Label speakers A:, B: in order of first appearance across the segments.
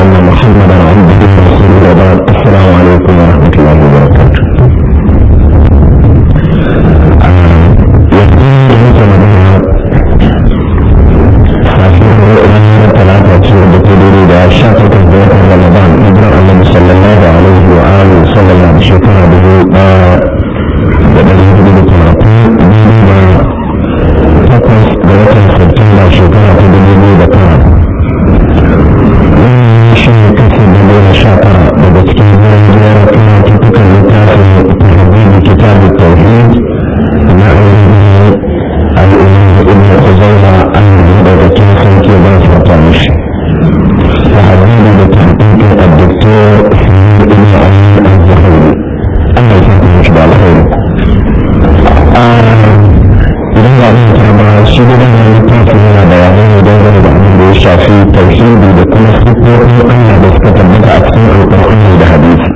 A: أن محمدا عبده ورسوله وبعد السلام عليكم ورحمة الله وبركاته رمضان ابن النبي صلى الله عليه وآله وسلم شكرا به بدل يجب تلاتين takwas ga watan Satumba shekara ta dubu biyu da tara. Wannan shi ne kasa da goma sha tara daga cikin wurin jiyar kuma tutukan littafin tahbibi kitabun tauhid na ainihin al'umma ibn Uzaima an yi daga cikin sauke ba su fata mishi. Tahbibi da tahbibi a doktor ibn Ali al-Zuhairi. Allah ya sa mishi da alkhairi. idan ba zai ta ba shi gudan da littafi yana bayanai ne dangane da abin da ya shafi tauhidi da kuma sifofin Allah da suka tabbata a cikin alƙur'ani da hadisi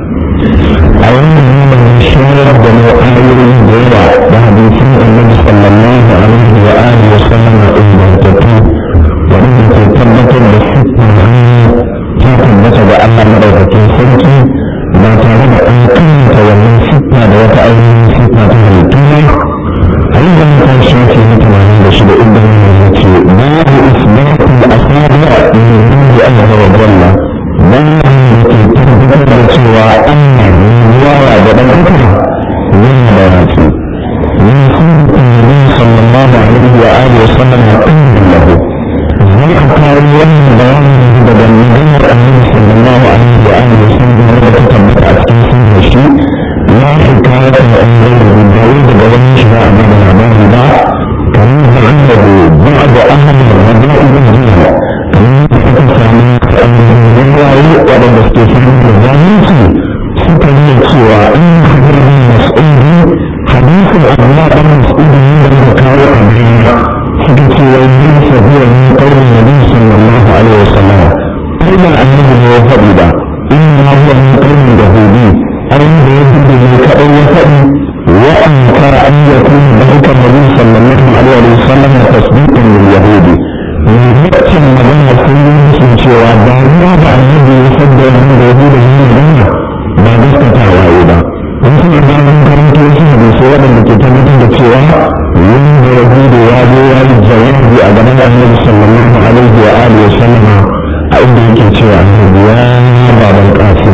A: a wannan neman shayar da mu ayoyi da yawa da hadisin annabi sallallahu alaihi wa alihi wa sallam ingantattu waɗanda ke tabbatar da siffar hannu ta tabbata ga Allah madaukakin sarki ba tare da an karanta wannan siffa da wata ainihin siffa ta halittu ne عند كان شافي مثل هذا الشيء إلا من التي باب إثبات الأصابع من عند الله وجل باب التي تثبت سوى أن الرواية بدأتها من بياتي من سنة النبي صلى الله عليه وآله وسلم قيل له ذلك قال يوم بيان بدل من النبي صلى الله عليه وآله وسلم التي تثبت أتكلم الشيء لا حكاية عن غير الدليل بغير شراء من الأعمال لا كما عنده بعض أهل الغباء بالجهل كما تتسامى أن الرواية ولم يستفيد الظالمين سكن سوى أن حضر المسؤول حديث الأغلاء المسؤول من المكاوى أبرينا سكن سوى ليس هو من قول النبي صلى الله عليه وسلم أيضا أنه هو فضل إنما هو من قول اليهودي abin da ya duba ne kaɗai ya faɗi wa an kara an ya kuma da hukar nabi sallallahu alaihi wa sallam da tasdiqan lil yahudi mutum magana sun yi musun cewa ba ruwa da annabi ya sadda wannan da yahudi ne magana ba gaskatawa yi ba don suna da mun karanto wasu hadisi waɗanda ke tabbatar da cewa wani da yahudi ya zo ya yi jawabi a gaban annabi sallallahu alaihi wa alihi wa sallama a inda yake cewa annabi ya baban kasim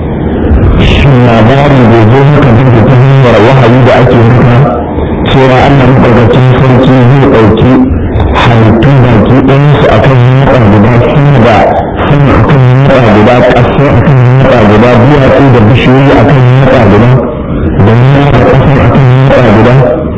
A: shin labarin bai zo maka duk ta hanyar wahayi da ake maka cewa Allah maɗaukacin sarki zai ɗauki halittu baki ɗayansu a kan yatsa guda sama da sama a kan yatsa guda ƙasa a kan yatsa guda duwatsu da bishiyoyi a kan yatsa guda da nuna da ƙasa a kan yatsa guda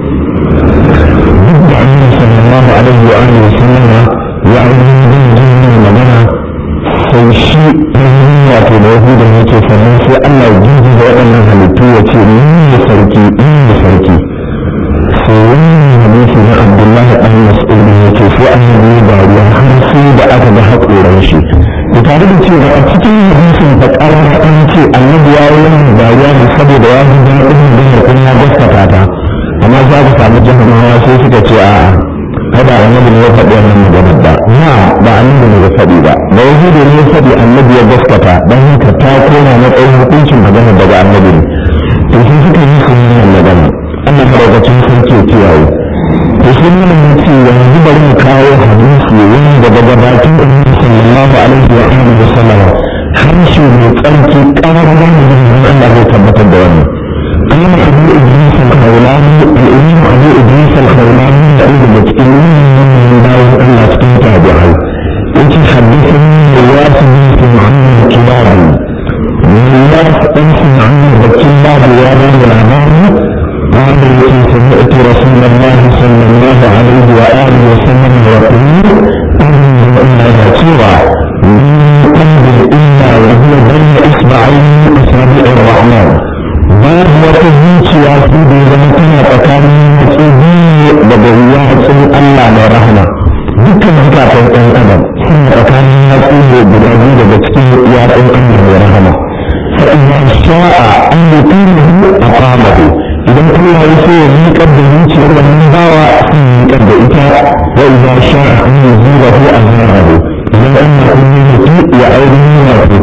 A: duk da annabi sallallahu alaihi wa alihi wa sallama ya ainihin zai jin magana sai shi wato da yahudan yake sannan sai Allah ya jinji da waɗannan halittu ya ce ni ne sarki ni ne sarki sai wannan hadisi na Abdullahi ɗan Mas'ud ya ce sai annabi ya dariya har sai da aka ga haƙoran shi da tare da cewa a cikin hadisin ta ƙarar an ce annabi ya yi wannan dariya ne saboda ya ji daɗin da kuma ya gaskata ta amma za ka samu jahamawa sai suka ce a'a kada annabi ne ya faɗi wannan maganar ba na ba annabi ne ya faɗi ba da yahudu ne ya faɗi annabi ya gaskata don haka ta koma matsayin hukuncin magana daga annabi ne to sun suka yi sun yi magana Allah madaukakin sarki ya kiyaye to sun nuna mun ce yanzu bari mu kawo hadisi wani daga gabatin annabi sallallahu alaihi wa alihi wa sallam harshe mai tsarki ƙarar wani jirgin Allah zai tabbatar da wannan قال أبو إدريس الخولاني الإمام أبو إدريس الخولاني يقول بتكلمين من داود الله سبحانه وتعالى أنت حدثني رواس بنت محمد الكباري رواس بنت محمد الكباري يا بني العباري قال التي سمعت رسول الله صلى الله عليه وآله وسلم يقول أن إلا سورة من قلب إلا وهو بين إصبعين أصابع الرحمن babu wata zuciya su da ya zama tana tsakanin yatsu biyu daga yatsun Allah mai rahama dukkan zukatan ɗan adam suna tsakanin yatsu ne guda biyu daga cikin yatsun Allah mai rahama fa'ina sha'a an yi tunihu a kwamahu idan Allah ya so ya miƙar da zuciyar wannan bawa sun miƙar da ita wa idza sha'a an yi zura ko a zarahu idan Allah kun yi mutu ya aure ya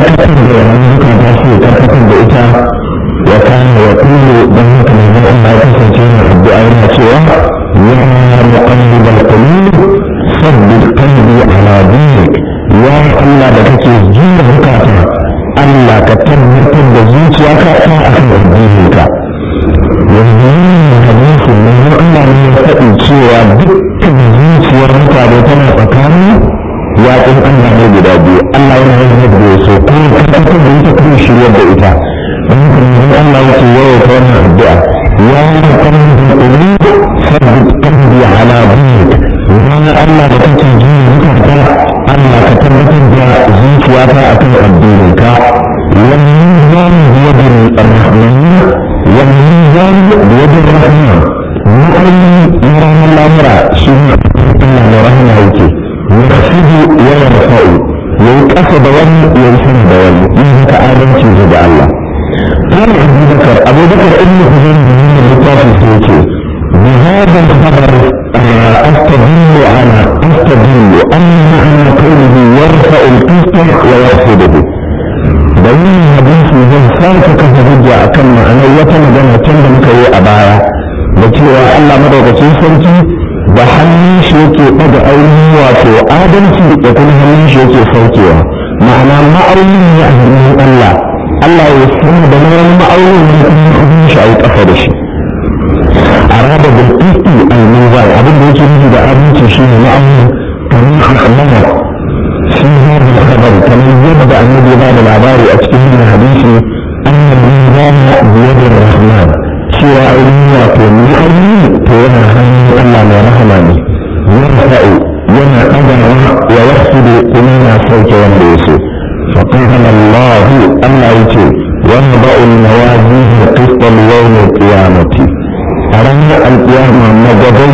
A: karkatar da wannan zukata sai ya karkatar da ita wa kana ya kullu don haka ne zan Allah ya kasance yana addu'a yana cewa ya muqallibal qulub sabbit qalbi ala dinik ya Allah da kake jira zukata Allah ka tabbatar da zuciyarka ta akan addininka yanzu wannan hadisi manzon Allah ne ya faɗi cewa dukkan zuciyar mutane tana tsakanin yaƙin Allah ne guda biyu Allah yana yin yadda ya so ko ya tabbatar da ita kuma shiryar da ita don haka manzon Allah ya ce yawa ta wannan addu'a ya yi kan da ƙuri sabbit qalbi ala dinik ya Allah da kake jira zukata Allah ka tabbatar da zuciyata akan addininka والميزان بيد الرحمن والميزان بيد الرحمن مؤمن يرام الأمر شنو الله رحمه يكي يخفض ويرفع يكسب ون يرسل دول إنك آدم تجد الله قال أبو بكر أبو بكر ابن حزين من اللطاف سيكي بهذا الخبر أستدل على أستدل أن معنى قوله يرفع القسط ويخفضه dalilin hadisi zan sake kafa hujja akan ma'anar wata magana can da muka yi a baya da cewa Allah madaukakin sarki da hannun shi yake ɗaga ainihin wato adalci da kuma hannun shi yake saukewa ma'ana ma'aunin ne a hannun Allah Allah ya sani da na wani ma'aunin ne kuma hannun shi a yi ƙafa da shi a raba da ƙiƙi al-mizan abin da yake nufi da adalci shi ne ma'aunin kamar akamana في هذا الخبر كما يبدا النبي بعد العباري اتكلم من حديثي ان الميزان بيد الرحمن سوى علمي وكل علمي فينا هني الا ما رحمني يرفع ينا قدر ويخفض كلنا صوت وندوسه فقال الله الا يتي ونضع الموازين القسط ليوم القيامه أرانا القيامة مجدي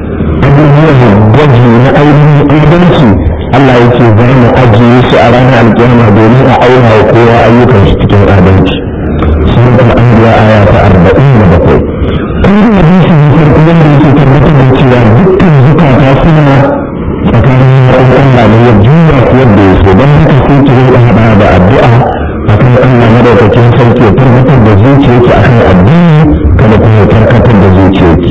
A: أبوه الجزء من أيدي إيدنسي Allah ya ce za mu ajiye su a ranar alkiyama domin a auna wa kowa ayyukan shi cikin adalci sun ta an biya aya ta arba'in da bakwai kun ga hadisi ne farko wanda yake tabbatar da cewa dukkan zukata suna tsakanin ma'an Allah da ya juya su yadda ya so don haka sai ki rinka haɗa da addu'a akan Allah madaukakin sarki ya tabbatar da zuciyarki akan addini kada kuma ya karkatar da zuciyarki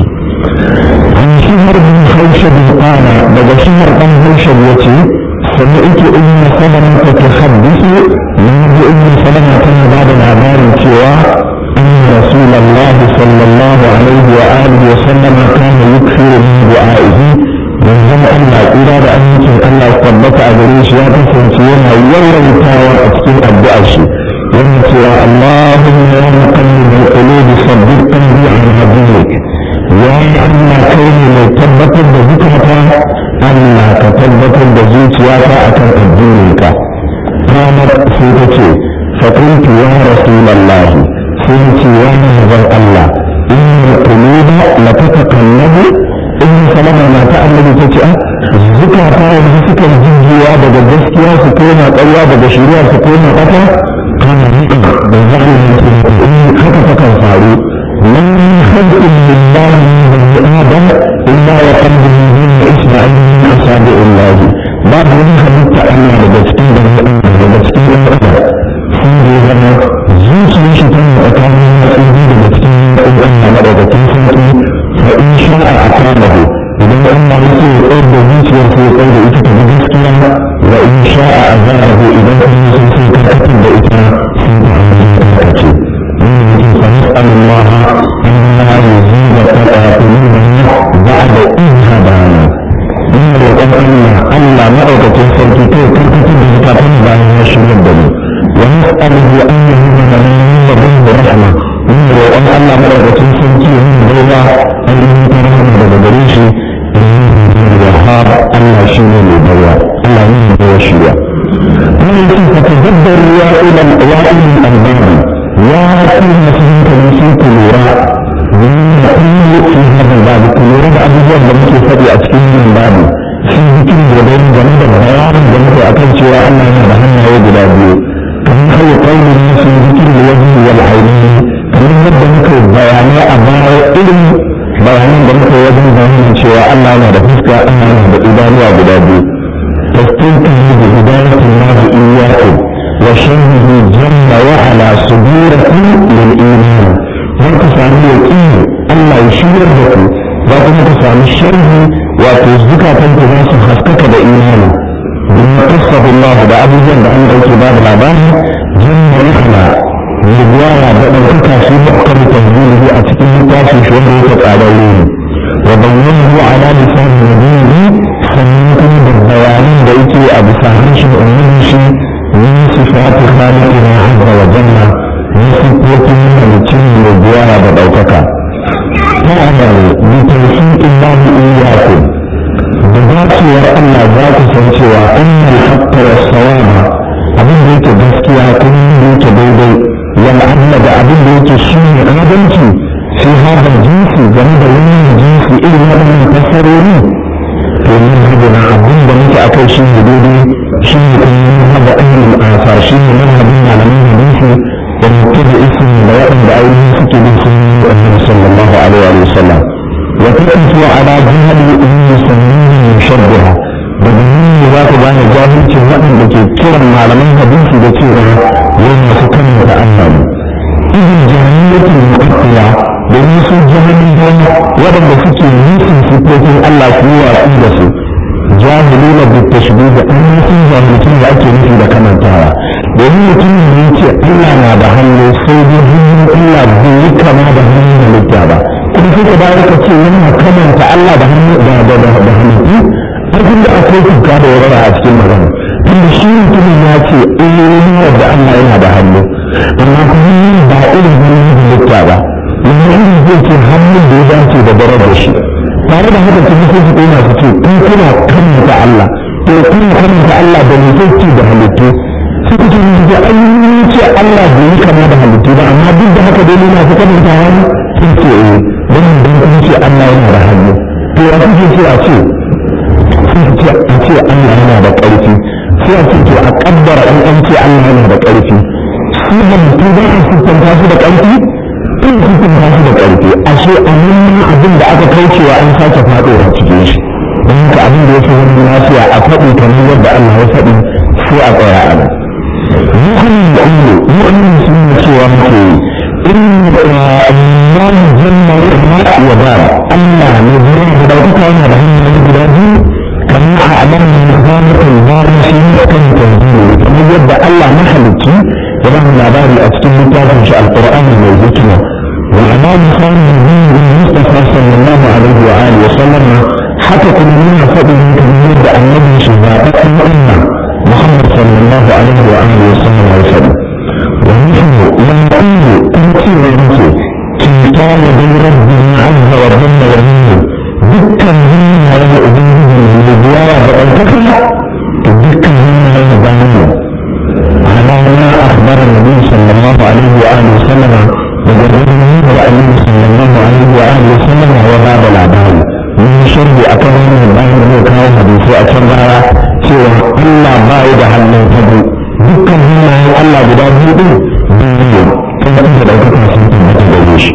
A: عن شهر بن خوشب قال بدا شهر بن خوشب يتي سمعت ام سلمة تحدث من ام سلمة كان بعد العبار سوى ان رسول الله صلى الله عليه واله وسلم كان يكثر من دعائه من زم الله إرادة أن يكون الله ثبت أجريش يا تسنسينا يوم أتكين الدعاء يوم اللهم يا مقلب القلوب صدق قلبي على دينك ya yi Allah kai ne mai tabbatar da zukata Allah ka tabbatar da zuciyata a kan addininka ranar sai ta ce faƙuntu ya rasulallah sai ce ya manzon Allah inna quluba la tatakallabu in salama na ta annabi ta ce zukata yanzu suka jijjiwa daga gaskiya su koma ƙarya daga shari'a su koma ƙasa kana ni'am da zai in haka ta kan faru من خلق لله من آدم إلا وقلبه من إسماعيل من أصابع الله بعد من خلقت أنا لبسكين لبسكين أنا سيدي زمان زوج يشتن أكامل مسؤولي لبسكين أنا لبسكين سنتي فإن شاء أقامه إذن أنا يسوي أرد زوج يسوي أرد إتك بجسكين وإن شاء أزاره إذن كان يسوي كركة بإتنا سيدي عمرين كركة فنسأل الله أن لا يزيد قلوبنا بعد إذ هدانا إن الوقت الله الله مأوكة سلكي كي تركت بزكاة بعد يشرب الدم ونسأله أن يهدنا من لديه رحمة إن الوقت الله مأوكة سلكي من بيضا أن يهدنا بدريشي إنه الوهاب الله شيء لبيا الله يهدنا وشيا ولكن تتدبر يا إلى الألباب يا كل مسلم كنيسي كلورا من كل في هذا الباب كلورا أبوه لم تفدي أتكين من باب في ذكر جبين جميل بيان جميل أكل شواء الله نبهن يوجد أبوه كما هو قول الناس في ذكر الوجه والعينين كما يبدأ مكر بيان أبار إلم بيان جميل وجه جميل شواء الله نبهنك أنه بإدانة أبو تستيقظ بهداية الله إياكم وشره جل وعلا صدوركم للإيمان ذلك سامي يقين الله يشير لكم ذلك سامي الشره وتزكى تنتظر خسكك بإيمانه بما قصه الله بأبو جند عن الكباب العباد جل وعلا لبوايا بأنك في محكم تنزيله أتكين تاسي شوه تتعلمون وبينه على لسان نبيه سنكم بالبيان بيتي أبو فهمش أمه من صفات خالقنا عز وجل من صفات من الجن والديانة بدوتك تعمل بتوفيق الله إياكم بذاتي الله ذات سنتوا أن الحق والصواب abin da yake gaskiya kuma da yake daidai wal adla da abin da yake shine adalci fi hada jinsi game da wannan jinsi irin waɗannan fassarori to min hadina abin da muke akai shi ne daidai shi ne kuma min hada ahlul asar shi ne manhajin malaman hadisi da mutum isin da waɗanda ainihin suke bin sunan annabi sallallahu alaihi wa sallam wa taqifu ala jihadi ummi sunnihi mushabbiha da nan ne za ku gane jahilcin waɗanda ke kiran malaman hadisi da cewa wai masu kan da Allah ne irin jahiliyatul mu'attila domin su jahilin waɗanda suke nufin sifofin Allah su yi watsi da su jahiluna bi tashbih da an sun jahilcin da ake nufi da kamantawa domin mutumin ne ce Allah na da hannu sai dai hannun Allah bai yi kama da hannun halitta ba kuma sai ka dawo ka ce yana kamanta Allah da hannu da da da halittu abin da akwai kuka da warara a cikin magana tunda shi mutumin ya ce eh da Allah yana da hannu amma kuma ba irin hannun halitta ba wani irin zai ce hannun da ya dace da darajar shi tare da haka kuma sai su koma su ce kun kuna kamanta Allah to kun kamanta Allah da ne zai ce da halittu sai ku ce da ayyukan ce Allah bai yi kama da halittu ba amma duk da haka dai na fi kamanta wani sun ce eh dan dan kun ce Allah yana da hannu to ya kuke ce a ce sai su ce a ce Allah yana da ƙarfi sai a ce to a kaddara in an ce Allah yana da ƙarfi su halittu ba a siffanta su da ƙarfi tun hukun ba su da ƙarfi ashe a nan abin da aka kaucewa an sake faɗowa cikin shi don haka abin da ya fi wani lafiya a faɗi kamar yadda Allah ya faɗi sai a tsaya a nan mu'min da ilmi mu'min sun yi cewa muke in Allah janna wa ba Allah ne zuwa da dauka yana da hanyoyi guda biyu kamar a alamun zamanin bari shi kan tanzili kamar yadda Allah mahalicci ya ba labari a cikin littafin shi alqur'ani mai hikima والإمام خان الدين المصطفى صلى الله عليه وآله وسلم حتى كنا من فضل كبير النبي شهادة الأمة محمد صلى الله عليه وآله وسلم وسلم ونحن لا نقول تمثيل نفسه كمثال بين ربنا عز وجل ومنه دكا منا له أبنه من الدواء وأنتكنا دكا منا له بنيه على ما أخبر النبي صلى الله عليه وآله وسلم وجربنا النبي صلى الله عليه وآله وسلم هو باب العباد من شر أكرم الله من كان حديثي أكرم cewa Allah ba ya da hannun hagu dukkan hannayen Allah guda biyu din biyu kan kuma da ɗaukaka sun tabbata gare shi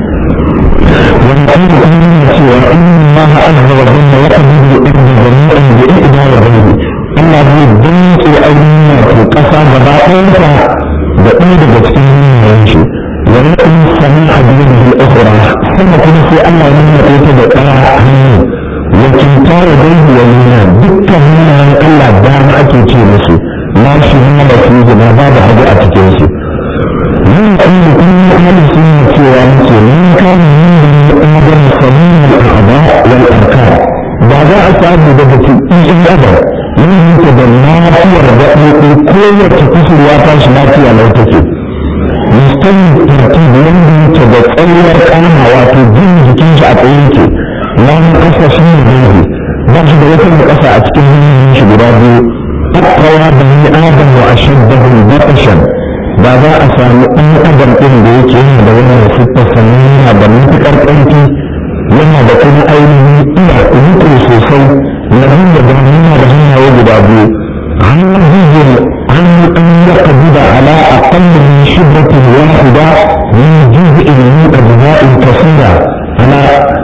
A: wani kuma kuma yana cewa inna Allah azza wa jalla ya kabiru inda jami'an bi ihda wa bayni Allah zai dantse ainihin wato ƙasa gaba ɗayanta da ɗaya daga cikin hannayen shi ولكن سميع بيده الأخرى ثم كنا في الله من يأتي بقاء لكن تار بيه ومنا دكا هنا الله دام أكيتي مسي لا شهادة فيه ما بعد حاجة أكيتي من أن كل أهل سنة وانك من كان من آدم سميع الأعضاء والأركان بعد أسعد بدتي إيه أبدا من يتبنى في الرأي كل تكسر واتاش لا لو تكي musamman tartib wanda yake da tsayuwar kama wato jin jikin shi a tsaye yake wani kasa shi ne dangi ba shi da wata da kasa a cikin hannun shi guda biyu akawa da ni adam wa ashaddahu batashan ba za a samu ɗan adam ɗin da yake yana da wannan siffar sannan yana da matuƙar ƙarfi yana da kuma ainihin iya riko sosai na hanyar da yana da hannaye guda biyu hannun عن أن يقبض على أقل من شبرة واحدة من جزء من أجزاء كثيرة على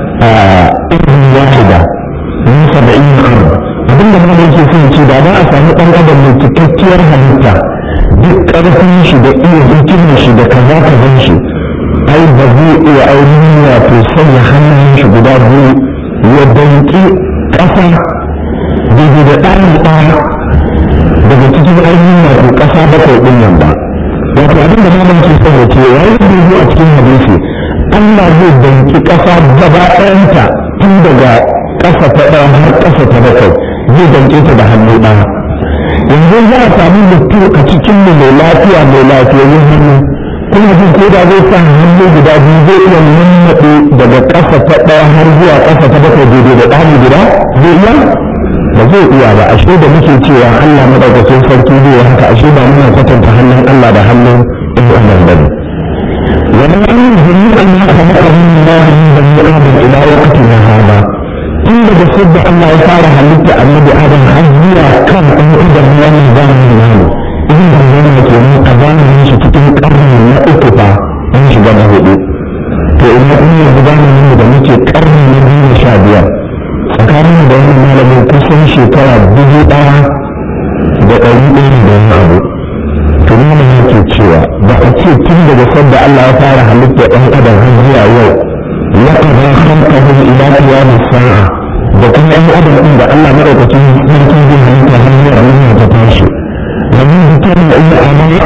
A: إذن واحدة من سبعين أرض abin da mana yake son ce da ba a sami ɗan adam mai cikakkiyar halitta duk ƙarfin shi da iya hikimar shi da kaza kazan shi ai ba zai iya ainihin wato sanya hannun shi guda biyu ya danki ƙasa daidai da ɗayan ɗaya daga cikin ainihin wato ƙasa bakwai ɗin nan ba wato abin da malam ke son ya ce ya yi dubu a cikin hadisi Allah zai danki ƙasa gaba ɗayanta tun daga ƙasa ta ɗaya har ƙasa ta bakwai zai danke ta da hannu ɗaya yanzu za a samu mutum a cikin mu mai lafiya mai lafiyayyun hannu kuma jin ko da zai sa hannu guda biyu zai iya nannaɗe daga ƙasa ta ɗaya har zuwa ƙasa ta bakwai daidai da ɗani guda zai iya ba zai iya ba ashe da muke cewa Allah madaukakin sarki zai haka ashe ba muna kwatanta hannun Allah da hannun ɗan adam ba ne ومن أن جميعا ما خلقه الله من بني آدم إلى وقتنا هذا tun daga sadda Allah ya fara halitta annabi Adam har zuwa kan ɗan adam wannan zamanin namu idan da zama ke nan a zamanin shi cikin ƙarni na uku fa an shiga na hudu to ina kuma yanzu zamanin da muke ƙarni na biyu sha biyar tsakanin da wani malamin kusan shekara dubu ɗaya da ɗari ɗaya da wani abu to malamin yake cewa ba a ce tun daga sadda Allah ya fara halitta ɗan adam har zuwa yau لقد خلقهم إلى قيام الساعة وكل أي أدم عند الله مرة يمكن به أن تهني عليها تتاشي ومن ذكر أي أمر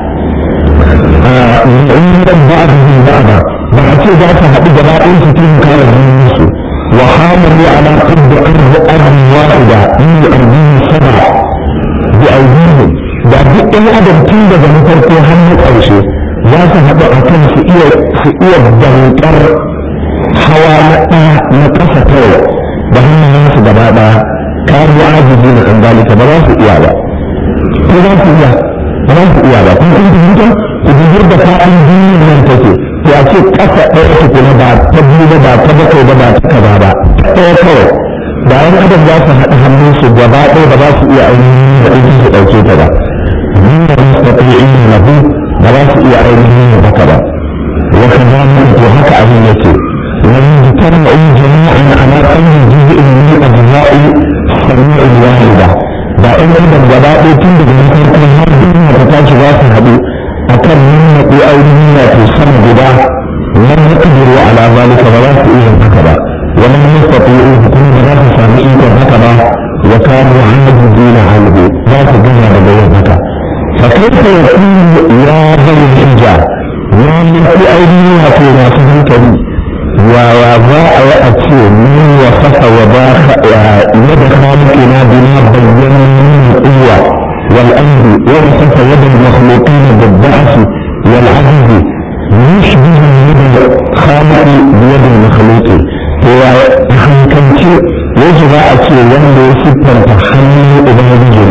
A: من بعضهم بعضا بعد ذات هذه جماعة ستين كان الناس وحاملوا على قد أرض أرض واحدة من أرضين سبع بأيديهم da duk ɗan adam tun daga na farko har na ƙarshe za su haɗu a kan su iya dankar hawa na ɗaya na ƙasa kawai da hannayensu gaba ɗaya kawo ajiye na ɗan dalika ba za su iya ba ko za su iya ba za su iya ba kun kun fahimta ku jijir da fa'in duniyar nan take to a ce ƙasa ɗaya tukuna ba ta biyu ba ba ta bakwai ba ba ta kaza ba ta ɗaya kawai da yan adam za su haɗa hannunsu gaba ɗaya ba za su iya ainihin da ɗauki su ɗauke ta ba min da mustaqi'in lahu ba za su iya ainihin da haka ba wa kadhalika to haka abin yake لم يجتمعوا جميعا على أي جزء من أجزاء السميع الواحدة da in adam gaba ɗaya tun daga na farkon har duniya ta tashi za su haɗu a kan nuna ko ainihin wato sama guda lam yaqdiru ala zalika ba za su iya haka ba wa lam yastati'u kuma ba za su sami ikon haka ba wa kanu ajizina anhu za su gina daga yin haka fa kaifa yakunu ya bayyana hijja ya nufi ainihin wato masu hankali ووضاء وأتي من وصف وضاء يد خالقنا بما بين من القوة والأمر ووصف يد المخلوقين بالضعف والعجز يشبه يد الخالق بيد المخلوق هو حنكنتي يجب أتي وند سبر تحمل أبنجي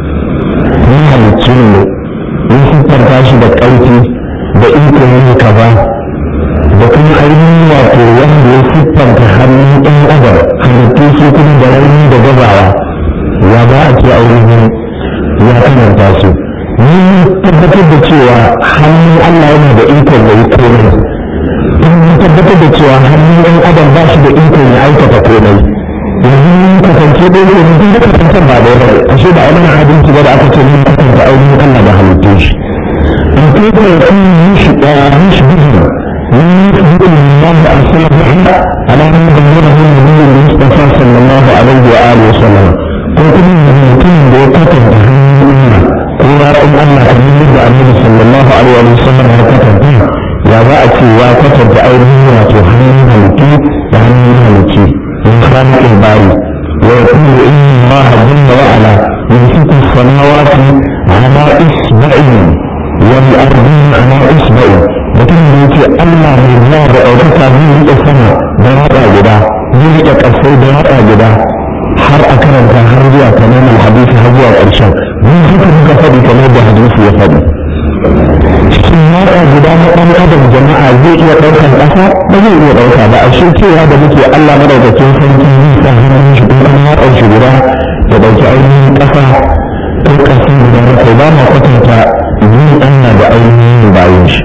A: من هالتشنو من سبر تاشي بكأوتي بإنكم كذا da kuma ainihin wato wanda ya siffanta hannun ɗan adam halittu su kuma da rauni da gazawa ya ba a ce ainihin ya kamanta su ni tabbatar da cewa hannun Allah yana da ikon ya yi komai in tabbatar da cewa hannun ɗan adam ba shi da ikon ya aikata komai yanzu mun kasance ɗaya ne mun da kasantar ba da yawa ashe ba a mana adalci ba da aka ce mun kasanta ainihin Allah da halittu shi in kai ka yi mishi mishi bihin من يثبت الله أرسله على أن بلغه النبي المصطفى صلى الله عليه وآله وسلم قلت من الممكن بوقته تهنئنا قولا أن الله كمن يبدأ النبي صلى الله عليه وسلم وكتب يا بأتي يا كتب أيضا وتهنئنا لكي تهنئنا لكي من خالق الباري ويقول إن الله جل وعلا يمسك السماوات على إصبعه والأرضين على إصبعه mutum da yake Allah mai zuwa da ɗaukaka zai riƙe sama da raɗa guda zai riƙe ƙasai da raɗa guda har a karanta har zuwa kamar hadisi har zuwa ƙarshen mun haka muka faɗi kamar da hadisi ya faɗi cikin raɗa guda na ɗan adam jama'a zai iya ɗaukar ƙasa ba zai iya ɗauka ba a cewa da muke Allah madaukakin sarki zai sa hannun shi kuma an yaɗa shi guda da ɗauki ainihin ƙasa ko ƙasin guda na kai ba ma kwatanta yin Allah da ainihin bayan shi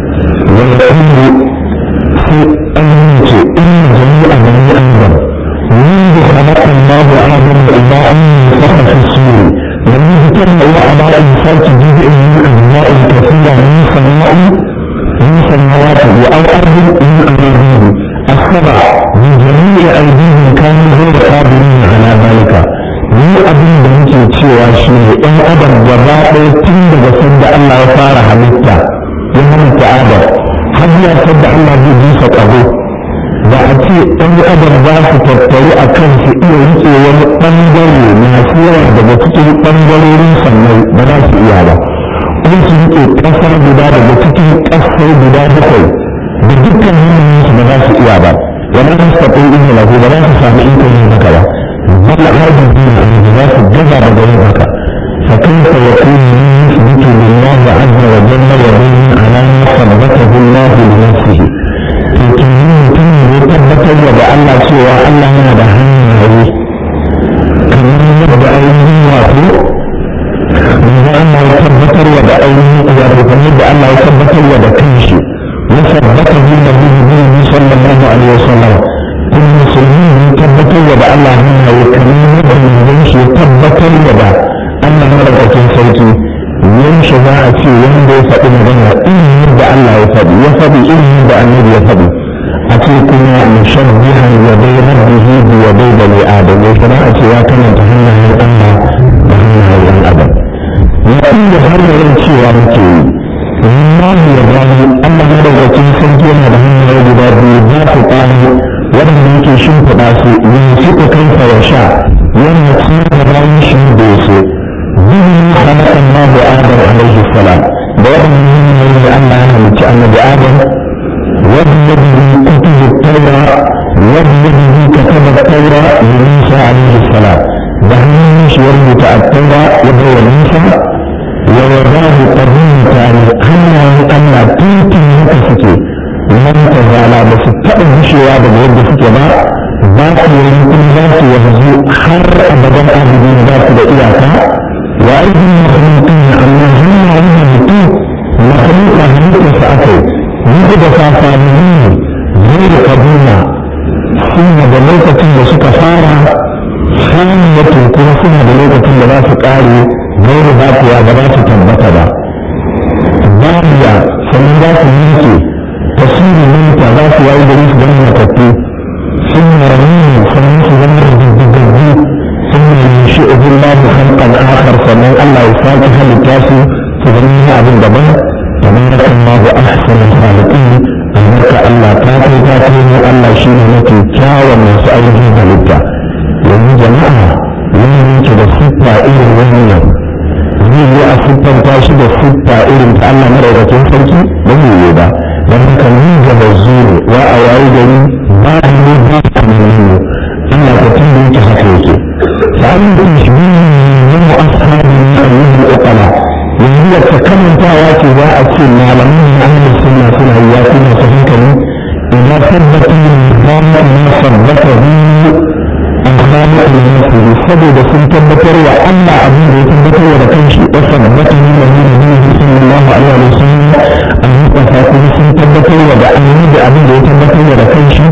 A: ويقول في أنك إن جميع بني آدم منذ خلق الله آدم إلى أن نفخ في الصور ومنذ كان الله على إنسان جزء من yake cewa shi ne ɗan adam gaba ɗaya tun daga sanda Allah ya fara halitta ya halitta adam har ya sanda Allah zai bisa ƙaho da a ce ɗan adam za su tattaru a kan su iya riƙe wani ɓangare masu yawa daga cikin ɓangarorin sannan ba za su iya ba kuma su riƙe ƙasa guda daga cikin ƙasai guda bakwai da dukkan hannunsu ba za su iya ba wani an sa ɗin ina lahu ba za su sami ikon yin haka ba bal arzu dina an za su gaza daga yin haka fa kaifa yakunu yuthbitu lillahi azza wa jalla wa bihi ala ma sabatahu Allah li nafsihi to kin mutum ne tabbatar da Allah cewa Allah yana da hannaye kamar yadda ainihin wato manzo Allah ya tabbatar da ainihin wato kamar da Allah ya tabbatar da kanshi وثبته النبي صلى الله عليه وسلم كل مسلمين يثبتوا وبا الله هنا وكريم من يمشي يثبتوا وبا الله ملكة سيكي يمشي ذاعتي ويندي فإن غنى إن يبدا الله يفدي يفدي إن يبدا النبي يفدي أتيكنا مشبها يدي ربه بيدي بني آدم وشراءتي وكان تهنى من الله وهنا من أبد يقول هل يمشي ومكي wallahi ya gani Allah ya daga cikin sarki yana da hanyoyi guda biyu za su ƙwari waɗanda yake shimfiɗa su yin suka kansa ya sha yana ciyar da bayan shi da ya so bihin halakan mahu adam alaihi salam da waɗannan hanyoyi da Allah ya halicci annabi adam wadda bihi kutubu taura wadda bihi kataba taura li Musa alaihi salam da hannun shi ya rubuta a taura ya bai wa Musa ووضاه قرنين تاني هنا أن تنتي هكا سكي لم تزال بس تأذي شيئا بجد سكي با ذات يمكن ذات يهزو حر أبدا أبدا ذات بإياكا وأيضا مخلوقين أما هنا هنا بتو مخلوق هنيك سأكي يجد فاسامين غير قديمة سنة بلوكة بسكفارة ثانية كما سنة بلوكة بلا سكاري غير ذاتها بذات تبتا با باقية فمن ذات الملك تصير منك ذات يعيد ريس جنة تتي ثم رمين فمن زمر بالجدي ثم ينشئه الله خلقا آخر فمن الله يفاك هل التاسي فظنها أبن دبن تبارك الله أحسن الخالقين أمرك الله تاتي تاتي الله شيء نتي كاوى من سأله هلتا ومن جماعة wani yake da siffa irin wannan zai yi a siffanta shi da siffa irin ta Allah madaukakin sarki ba zai yi ba don haka ni gaba zuru wa a yayi gari ba a yi ba a nuna Allah ka tun da yake haka yake sa'an da shi ne yin ashabi na ayyukan ukala yanzu da ta kamantawa ce za a ce malaman na ahlus sunna suna yi ya kuma su hankali idan tabbata yin zama na sabbata الخالق لنفسه سبب sun tabbatar wa Allah abin da ya tabbatar wa da kanshi wa sabbata min nabiyyi صلى الله عليه وسلم an mustafa kuma sun tabbatar wa da annabi abin da ya tabbatar wa da kanshi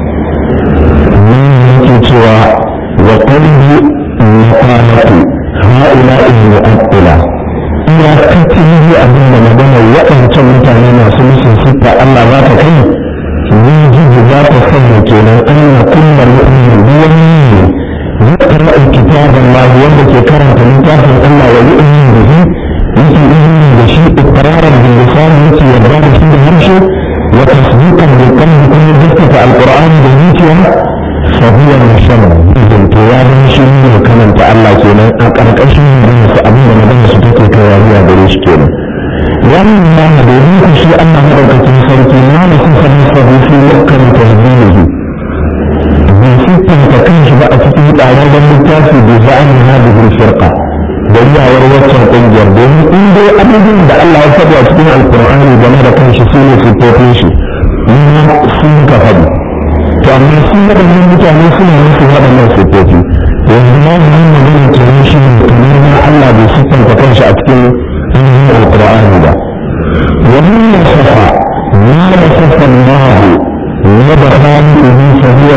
A: min yake cewa wa qalbi maqalatu ha'ula'i mu'attila ina katin abin da magana waɗancan mutane masu musun siffa Allah za ta kai يجب ذات الصبر كنا أن كل مؤمن بيمين يقرأ كتاب الله ويبكي كرم كتاب الله ويؤمن به يجي إذن بشيء إقرارا باللسان يجي يبرد فيه يمشي وتصديقا بالقلب كل جثة القرآن بالنيتيا فهو مشرع إذن كياب شيء وكمن تعالى كنا أقرأ شيء من سأبين مدن سبتك كواريا بريش كنا wannan domin ku shi Allah madaukakin sarki na da sun sani sabu fi lokacin tasbihi bai siffanta kanshi ba a cikin tsararren littafi da za'ani hadihul firqa da yawar waccan kungiyar domin in dai abubuwan da Allah ya faɗi a cikin alkur'ani game da kanshi su ne siffofin shi nuna sun ka faɗi to amma sun waɗannan mutane suna musu waɗannan siffofi yanzu ma wannan magana kenan shi ne kamar ma Allah bai siffanta kanshi a cikin من القرآن ده ومن وصف ما وصف الله وبخالقه فهو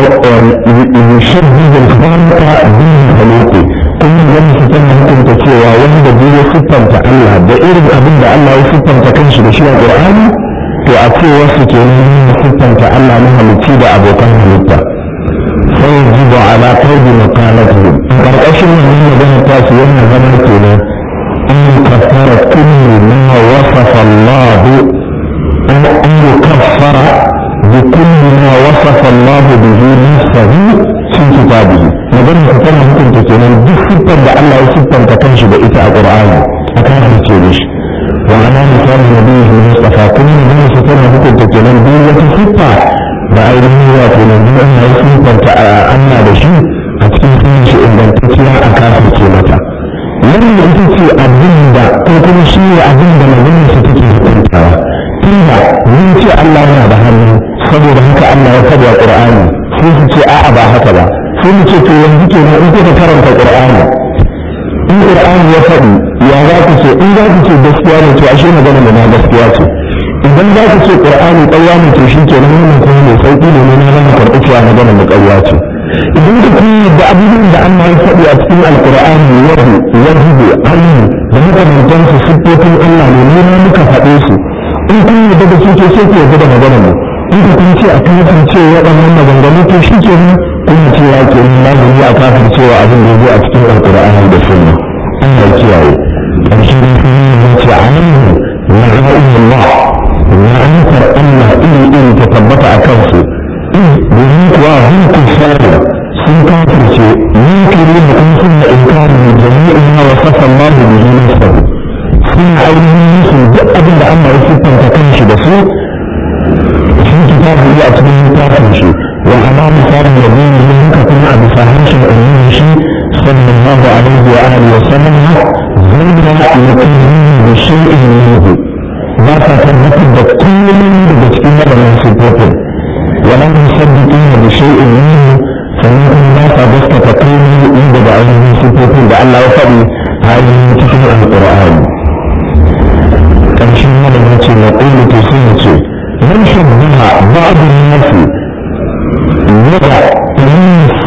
A: يشبه الخالق بالمخلوق كل يوم ستنا ممكن تسوى وند بيه ستن الله ده إرد أبن ده الله ستن تكنش بشيء القرآن to a ce wasu ke nuna siffanta Allah na halitti da abokan halitta فيجب على قيد مقالته ƙarƙashin wannan magana ta su yana zama kenan an kafara kullu ma wasafa Allah an an yukaffara bi kulli ma wasafa Allah bihi nafsahu fi kitabihi magana ta tana hukunta kenan duk siffar da Allah ya siffanta kanshi da ita a Qur'ani a kafirce da shi wa ana misali nabiyyi Mustafa kuma magana ta tana hukunta kenan duk wata siffa da ainihin wato yanzu an yi siffanta Allah da shi a cikin sunan shi ingantacciya a kafirce mata wannan ita ce abin da ko kuma shi ne abin da maganar su take hukuntawa tunda mun ce Allah yana da hannu saboda haka Allah ya faɗi a Qur'ani sai su ce a'a ba haka ba sai mu ce to yanzu kenan in kuka karanta Qur'ani in Qur'ani ya faɗi ya za ku ce in za ku ce gaskiya ne to ashe magana da na gaskiya ce idan za ku ce Qur'ani ƙarya ne to shi kenan wannan kuma mai sauƙi ne ne na zama karɓi cewa magana da ƙarya ce idan ka kun da abubuwan da Allah ya faɗi a cikin alkur'ani yadu yahudu alim da makamantan su siffofin Allah ne ne na muka faɗe su in kun yarda da su ke sai ku yarda da magana mu in ka kun ce a kafin ce waɗannan maganganu to shi ke nan kun ce ya ke nan lazumi a kafin cewa abin da ya a cikin alkur'ani da sunna Allah ya kiyaye ƙarshen da sun yi ce a nan na ra'ayin Allah na antar Allah iri iri ta tabbata a kansu domin kuwa hun kufari sun kafirce yunkiri da kun suna inkari da jami'in ma wa sassa Allah da bihi nafsahu suna ainihin musu duk abin da Allah ya siffanta kanshi da su sun kitabu a cikin littafin shi wa ala misalin da zai yi haka kuma a bisa harshen annabi shi sallallahu alaihi wa alihi wa sallam zanna yaqinin bi shay'in minhu ba sa tabbatar da kullum daga cikin waɗannan siffofin ولم يصدقون بشيء منه فمنهم ما صدقت تقيمه عند بعضهم صفوفهم لعل وفضل هذه تكون القرآن كم شيء من التي نقول تسيرة من شبه بعض الناس يضع من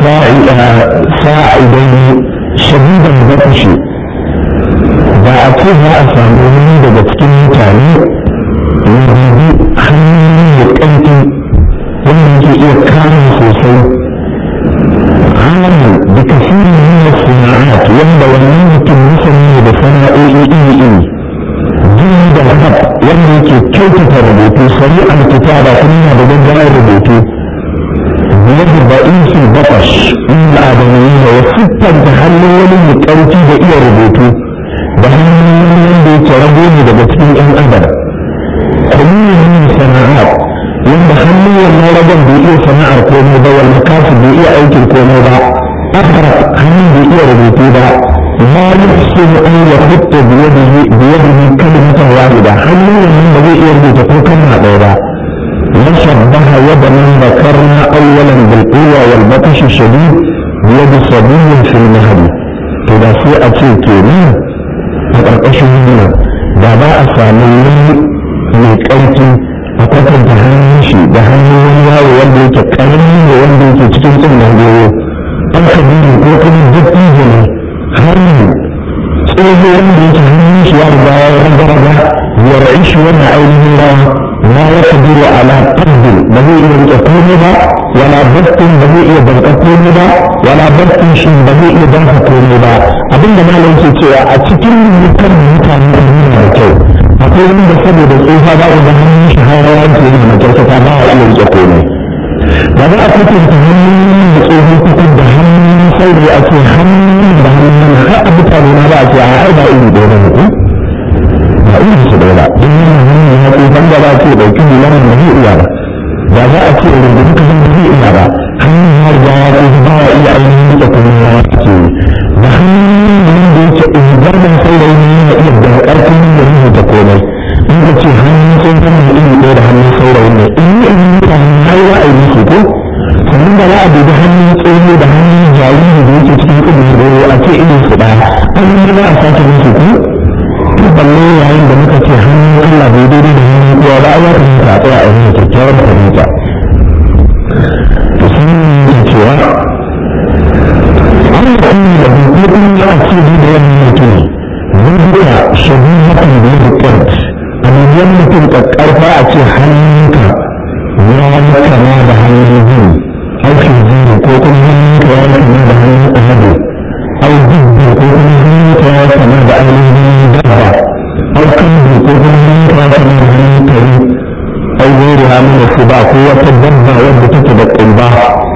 A: ساعدين شديدا بطش da a ce za a samu wani daga cikin mutane ya bibi hannun da ƙarfi wanda yake iya kare sosai alamu da kasirin nuna sana'at wanda wannan mutum musamman da sana'o'i iri iri jini da hab wanda yake kyautata rubutu sari alkitaba kuma yana da gaggawar rubutu biyar da ba'isin batash inda adamai da ya siffanta hannun wani mai ƙarfi da iya rubutu da hannun wanda yake rago ne daga cikin 'yan adam kuma sana'at wanda hannun wannan ragon bai iya sana'ar komai ba wanda kasu bai iya aikin komai ba akara hannun bai iya rubutu ba ma yuhsin an ya hutta biyadihi biyadihi kalimatan wahida hannun wannan ba zai iya rubuta ko kalma ɗaya ba وشبه يد من ذكرنا اولا بالقوة والبطش الشديد بيد صبي في المهد كده في اتي كيمين فقرقشوا هنا ده بقى سامي من كيتي a kwatanta hannun shi da hannun wani yawo wanda yake karami da wanda yake cikin tsin da goyo an kabiru ko kuma duk ido ne hannun tsoho wanda yake hannun shi ya riga ya ragaraga ya ra'i shi wannan ainihin rawa na ya kabiru ala qaddin ba zai iya rike komai ba wala battin ba zai iya banka komai ba wala battin shi ba zai iya banka komai ba abinda malam ke cewa a cikin mutan mutane da nuna da kyau akwai wani da saboda tsufa ba ga hannun shi har rawa ke yana da kyautata ba a iya rike komai ba za a kwatanta hannun da tsohon kukur da hannun sauri a ce hannun da hannun har a mutane na ba a ce a ai ba iri ɗaya ba ne ba iri su ɗaya ba don yana hannun ya tsofan da ba a ce ɗauki hularan da zai iya ba ba za a ce irin da duka zan da zai iya ba hannun ya riga ya tsofa ba a iya ainihin rike komai ya ce da hannun da yake ingarman saurayi ne yana iya da ƙarfin da rubuta komai in ka ce hannun tsohon mai iri ɗaya da hannun saurayi ne in yi in yi da hannun har ya aiki su ko sannan da za a dubi hannun tsoho da hannun jariri da yake cikin ilimi da a ce irin su ɗaya an yi za a sake musu ko to balle yayin da muka ce hannun Allah bai daidai da hannun kowa ba ya kamata a tsaya a yi kyakkyawar fahimta to sun yi cewa an yi kuma da hukumin ya ce da wannan mutum zai shabihatin da ya rikar a miliyan mutum ƙarfa a ce hannunka ya yi kama da hannun zai au khinziri ko kuma hannunka ya kama da hannun alade au dubbi ko kuma hannunka ya kama da ainihin dabba au kambi ko kuma hannunka ya kama da hannun kare au gori hannun da su ba ko wata dabba wadda take da ƙumba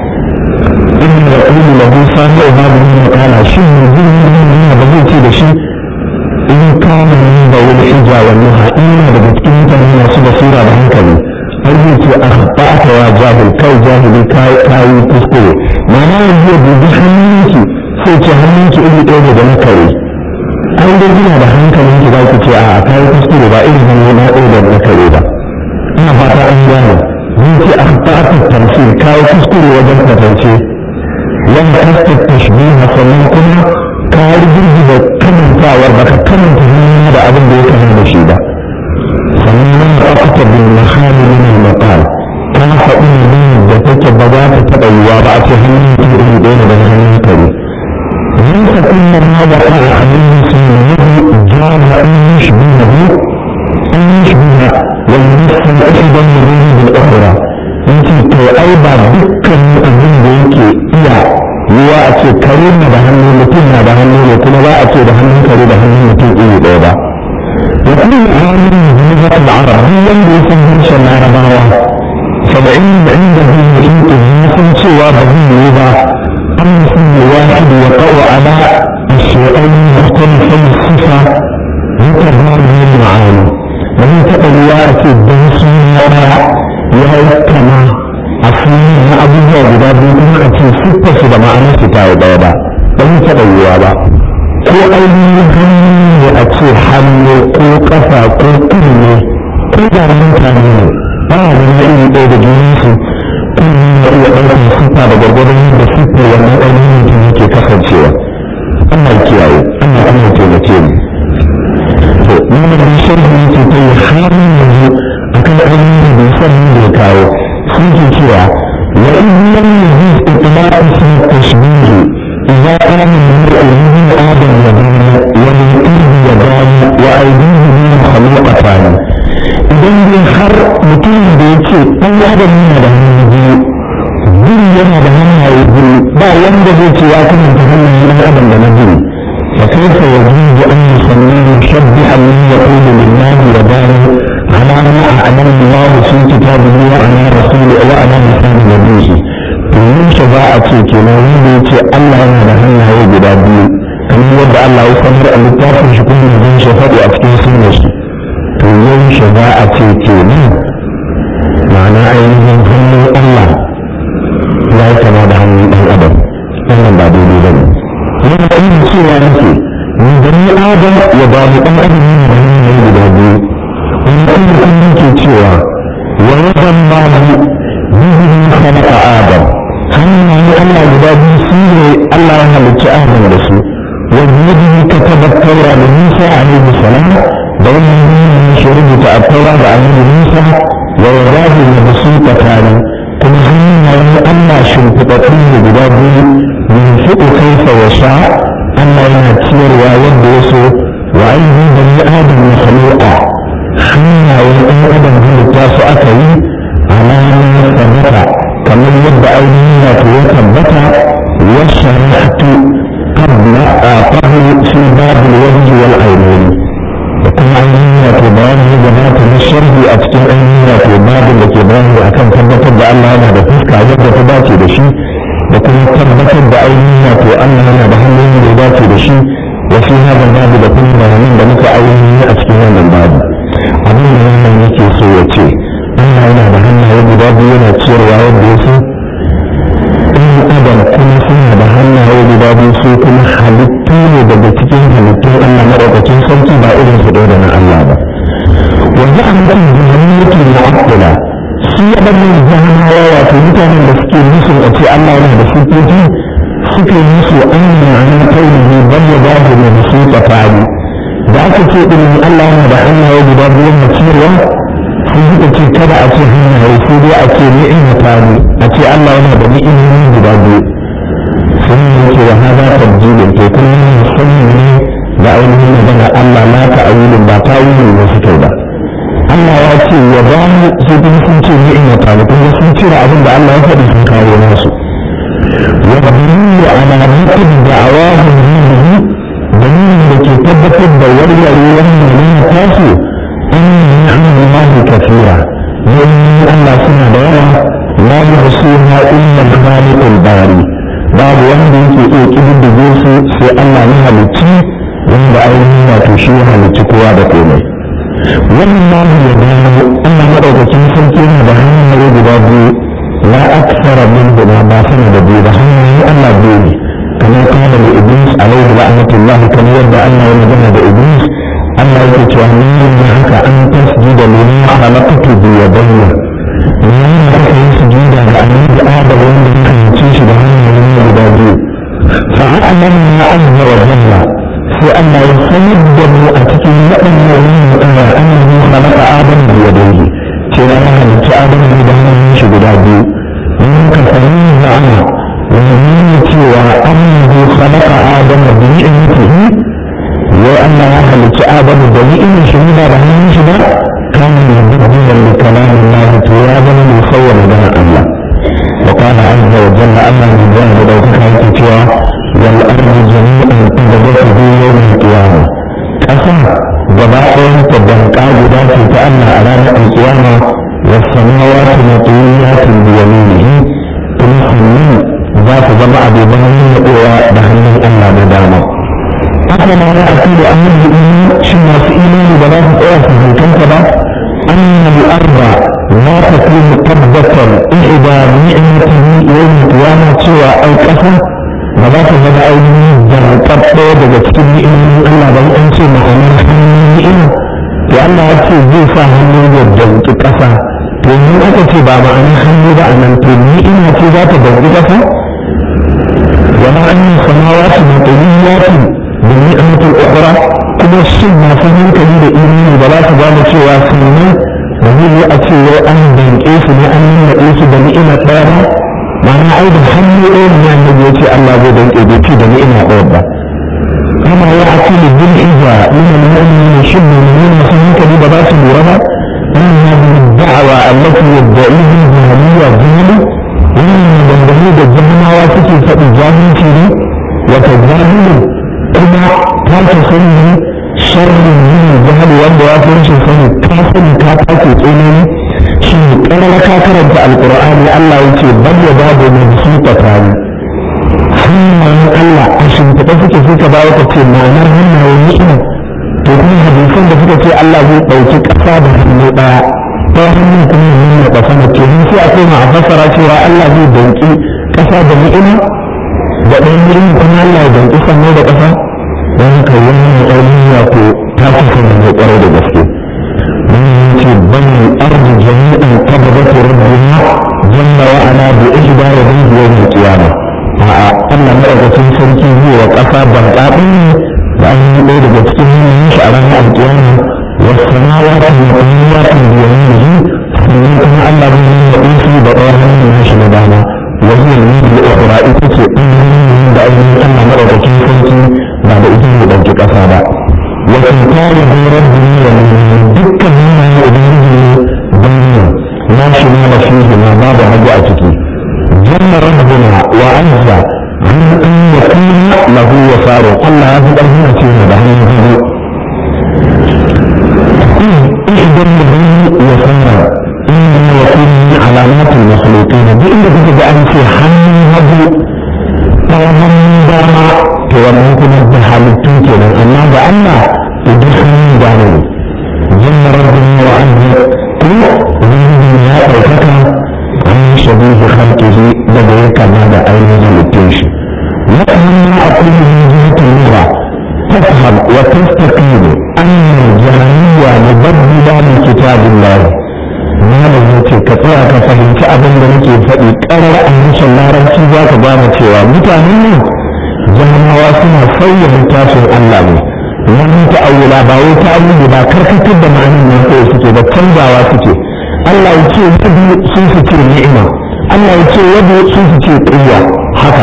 A: in ya ƙulu lahu sami a babu yin makala shi ne zai yi da zai ce da shi in kama ni da wani hijja wannan ha'ina daga cikin mutane masu basira da hankali har zai ce a haɓata wa jahil kai jahili kayi kuskure ma'ana yanzu ya dubi hannunki sai ce hannunki iri ɗaya da na kare an dai gina da hankalinki za ki ce a kayi kuskure ba irin hannu na ɗaya da na kare ba ina fata an gane zai ce a haɓata tamsir kayi kuskure wajen kwatance wanda kasta tashbiha sannan kuma ka girgiza kamantawar baka kamanta hannu da abin da ya kama da shi ba sannan nan da aka bin mahali min al-maqal ka faɗi ne da take ba za ta taɓa yiwa ba a ce hannun mutum iri ɗaya da hannun kare من تكون ما وقع عليه سنه جعل أن يشبهه أن يشبه والمثل أيضا يريد بالأخرى أنت أي بعد دكا أبن بيك إياه yiwa a ce kare na da hannu mutum na da hannu ne kuma ba a ce da hannun kare da hannun mutum iri ɗaya ba wa kullu amin hujjat al-arab wanda ya san harshen larabawa saba'in da inda zai mutum ya san cewa ba zai yi ba an mutum ne wahid wa qawa ala الشيئين مختلفين الصفة متضامن معاني ومن تقوى أكيد بنسي ya kama a sunan na abubuwa guda biyu kuma a ce siffar su da ma'anar su ta daya ba ba zai taɓa yiwuwa ba ko ainihin hannu ne a ce hannu ko ƙafa ko kunne ko da mutane ne ba a zama iri ɗaya da junansu kunne na iya ɗaukar siffa da gwargwadon yadda siffar wannan ainihin mutum yake kasancewa Allah kiyaye Allah kuma ya taimake mu to nuna da sharhi yake ta yi har yanzu akan ainihin da bai san da ya kawo sun ke cewa wa in lam yujiz itlaq ism tashbih idza kana min al-ilmi adam wa bani wa min ilmi wa bani wa aydihi min khalaqatan idan dai har mutum da yake dan adam yana da hannu biyu biyu yana da hannaye biyu ba wanda zai ce ya kamanta hannaye dan adam da na biyu فكيف يجوز أن يسميه مشبها من يقول لله وبانه على ما أعلم الله في كتابه وعلى رسوله وعلى لسان نبيه domin shafa'ace kenan wanda ya ce Allah yana da hannaye guda biyu kamar yadda Allah ya sanar a littafin shi kuma zai shafaɗi a cikin sunnar shi to yau shafa'ace kenan ma'ana ainihin hannun Allah ya yi kama da hannun ɗan adam wannan ba daidai ba ne yana irin cewa nake ni gani adam ya ba mu ɗan adam ne da hannaye guda biyu wani kuma kullum ke cewa wa yadan mamu bihi khalaqa adam hannaye Allah guda biyu su ne Allah ya halicci adam da su wa bihi kataba tawra da Musa alaihi salam da wannan hannun shi rubuta a taura da annabi Musa wa yadahu mabsuta tani kuma hannayen Allah shimfiɗaɗɗu ne guda biyu ينفق كيف يشاء أما ينتير ويد يسوع وأيه بني آدم مخلوقا حين وإن آدم هل التاس أكي على ما ثبت كما يبدأ أيدينا وثبت وشرحت قبل قبل في باب الوجه والعينين وكما أيدينا بيان جماعة الشرح أتكلم أيدينا في باب التي بيان أكن ثبت بأن أنا بفسك عجبت تباتي بشيء da kuma tabbatar da ainihin wato Allah yana da hanyoyin da ya dace da shi wa fi hada babu da kuma bayanan da muka ainihin a cikin wannan babu abin da wannan yake so ya ce Allah yana da hannaye guda biyu yana ciyarwa yadda ya so in adam kuma suna da hannaye guda biyu su kuma halittu ne daga cikin halittun Allah maɗaukakin sarki ba irin su da na Allah ba wanda an kan jahannatu mu'attila su waɗannan jahanawa wato mutanen da suke musu a ce Allah yana da sifofi suke musu an yi ma'anar kaunihi ban ya ba da mai su tsafani da aka ce ɗin Allah yana da hannaye guda biyu na ciyarwa sun suka ce kada a ce hannaye sai dai a ce ni'ima tani a ce Allah yana da ni'imomi guda biyu sun yi ce wa haza tabjilin to kullum musamman ne da ainihin magana Allah na ta'awilin ba ta'awilin ne suke ba Allah ya ce ya ba mu sai kuma sun ce ni'ima ta kuma sun cire abin da Allah ya faɗi sun kawo nasu wa dalili ala mutum da'awahum bihi dalilin da ke tabbatar da warware wannan ne tasu an ni'amallahi kafira domin Allah suna da yawa la yuhsuha illa al-khaliq al-bari babu wanda yake iya kididdige su sai Allah ne halicci wanda ainihin wato shi ya halicci kowa da komai wannan namu ya gano Allah madaukakin sarki yana da hanyoyi guda biyu la aksara min guda ba sama da biyu da hanyoyin Allah biyu ne kamar kana da iblis alaihi la'natullah kamar yadda Allah ya magana da iblis Allah yake cewa ni ne haka an tasjuda liman khalaqtu bi yadayya ni ne haka yin sujuda ga annabi Adam wanda ya halicce shi da hanyoyin guda biyu fa'alamna azza wa jalla sai Allah ya sanar da mu a cikin waɗannan wannan aya annabi khalaqa adam bi yadayhi cewa ya halicci adam ne da hannun shi guda biyu mun ka sani ma'ana wannan ne cewa annabi khalaqa adam bi ni'matihi wa Allah ya halicci adam da ni'imar shi ba da hannun shi ba kan yadda li kalamin Allah to ya zama musawwar da Allah وقال عز وجل أما من ذنب لو كان cewa والأرض جميعا قبضته يوم القيامة قسم جبائن تبنقا جدا في تأمى أمام القيامة والسماوات مطويات بيمينه ثم حمين ذات جمع ببنين يقوى دهن الله بدانا أما ما يأكل أمر الإيمان شما في إيمان بلاك أوف من كنتبه أن الأرض لا تكون قبضة إحدى نعمته يوم القيامة سوى أو كفر ba za ta zama ainihin zartaɓɓe daga cikin ni'imomin Allah ba an ce ma'anar hannun ni'ima to Allah ya ce zai sa hannu ya danki ƙasa to ni aka ce ba ma'anar hannu ba a nan to ni'ima ce za ta danki ƙasa wama an yi samawati matsaliyatin da ni'imatul ukhra kuma shin masu hankali da imani ba za su gane cewa sannan da zai yi a ce wai an danke su ne an nuna su da ni'imar ɗaya ba ma'ana ai da hannu ɗaya ne annabi ya ce Allah zai danke bai ce da ni'ima ɗaya ba kama ya akulu bil iza min al-mu'minin shin mu'minin masu hankali ba za su lura ba أن هذه الدعوة التي يدعيها الجهمية الظلم ومن دندني الجهمة واسكي فإجابي فيه وتجاهل كما كانت سنه شر من الجهل wanda ya fi rashin sani ka sani ka take tsanani shi ƙarar ka karanta alƙur'ani Allah ya ce bal ya babu mai su ta tare hannayen Allah a shimfiɗa suke suka bawa ka ce ma'anar hannayen ni'ima to kuma hadisan da suka ce Allah zai ɗauki ƙasa da hannu ɗaya ta hannun kuma ya nuna da sama ke sai a koma a fassara cewa Allah zai danki ƙasa da ni'ima da ɗayan ni'ima kuma Allah ya danki sannan da ƙasa don haka wannan ainihin wato ta kusa da mai ƙwarai da gaske wannan ce bani arzu jami'an qabdatu rabbina jalla wa ala bi ihda yadihi yawm al-qiyamah a'a Allah madaukakin sarki zai wa ƙasa ban ne da an yi ɗaya daga cikin yanayin shi a ranar alƙiyama wasu samawati da ƙwayoyi biyanihi sannan kuma Allah zai yi wa su da ɗaya hannun nashi na dama wasu yanzu da ukura ita ce ɗin da ainihin Allah madaukakin sarki ba da ita ne ɗauki ƙasa ba wasu tare da rabbi ne dukkan hannayen ubangiji ne bayyana na shi ma da shi ma babu hagu a ciki janna rabbuna wa azza an an yakuna lahu wasaru Allah ya fi ƙarfin a cikin da hannun hagu idan da bayi wasara inda ya yakuna min alamatul makhluqin duk inda kuka ga an ce hannun hagu ta hannun dama to wannan kuma da halittu kenan amma ga Allah to duk hannun dama ne janna rabbuna wa azza kuma ubangiji ya ɗaukaka an shabihi khalqihi daga ya kama da ainihin halittun shi وأما أقول من جهة اللغة تفهم وتستقيم أن الجهمية مبدلة من كتاب الله ما لزمت كتير كفهم كأبن لك فإي قرر أن شاء الله رمسي ذاك بانا تيوا متعنين جهنم واسنا سوى من تاسو الله wani ta'awula ba wai ta'awuli ba karkatar da ma'anin nan kawai suke ba canzawa suke Allah ya ce yadu sun su ce ni'ima Allah ya ce yadu sun su ce ƙiyya haka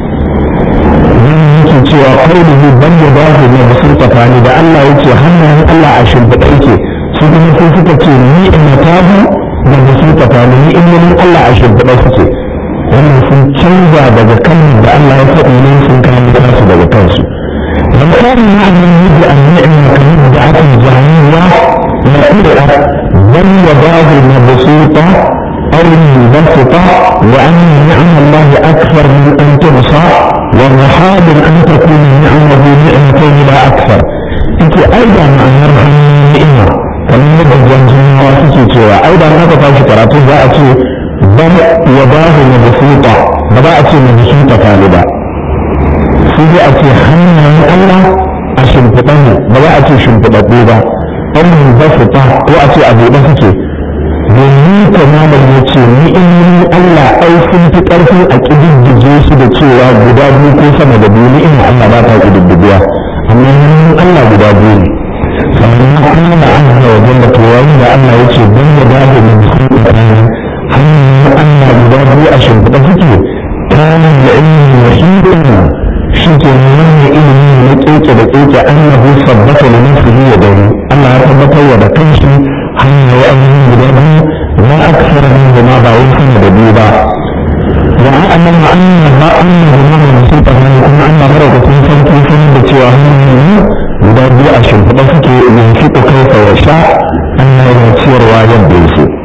A: yake cewa kaulihi ban da bahu na basurta fani da Allah yake hannayen Allah a shimfiɗa yake su kuma sun suka suka ce ni'imatahu da musulta ni ni'imomin Allah a shimfiɗa suke wannan sun canza daga kalmar da Allah ya faɗi ne sun kawo tasu daga kansu لم كان معنى يجب أن نعمة كمبدعة جهنية نقرأ بل يداه مبسوطة أو منبسطة وأن نعم الله أكثر من أن تحصى والرحاب أن تكون نعمه نعمتين لا أكثر أنت أيضا أن يرحم نعمة كما يبدو جنجنا واسكي سوى أيضا ما تفاش كراتو ذاتي بل يداه مبسوطة بدأت مبسوطة طالبة sai dai a ce hannayen Allah a shimfiɗa ne ba za a ce shimfiɗaɗɗu ba ɗan ba su ta ko a ce a buɗe suke domin kamalar ya ce ni'imomin Allah ai sun fi ƙarfi a ƙididdige su da cewa guda biyu ko sama da biyu ni'ima Allah ba ta ƙididdigewa amma ni'imomin Allah guda biyu ne sannan kuma da an hawa wajen da tuwayin da Allah ya ce don ya dace da mutum tsakanin hannayen Allah guda biyu a shimfiɗa suke kanin da ilmi wahidan shi ke nuna ilimi na keke da keke annahu sabbata da nafsihi ya dani Allah ya tabbatar wa da kanshi hanyar wa'annan guda biyu la aksara min ma ba wai sama da biyu ba wa a'lam anna ma anna ma musulta ne kuma Allah maraukakin sarki sun da cewa hanyoyi guda biyu a shimfiɗa suke yanki ko kai wa sha Allah yana ciyarwa yadda ya so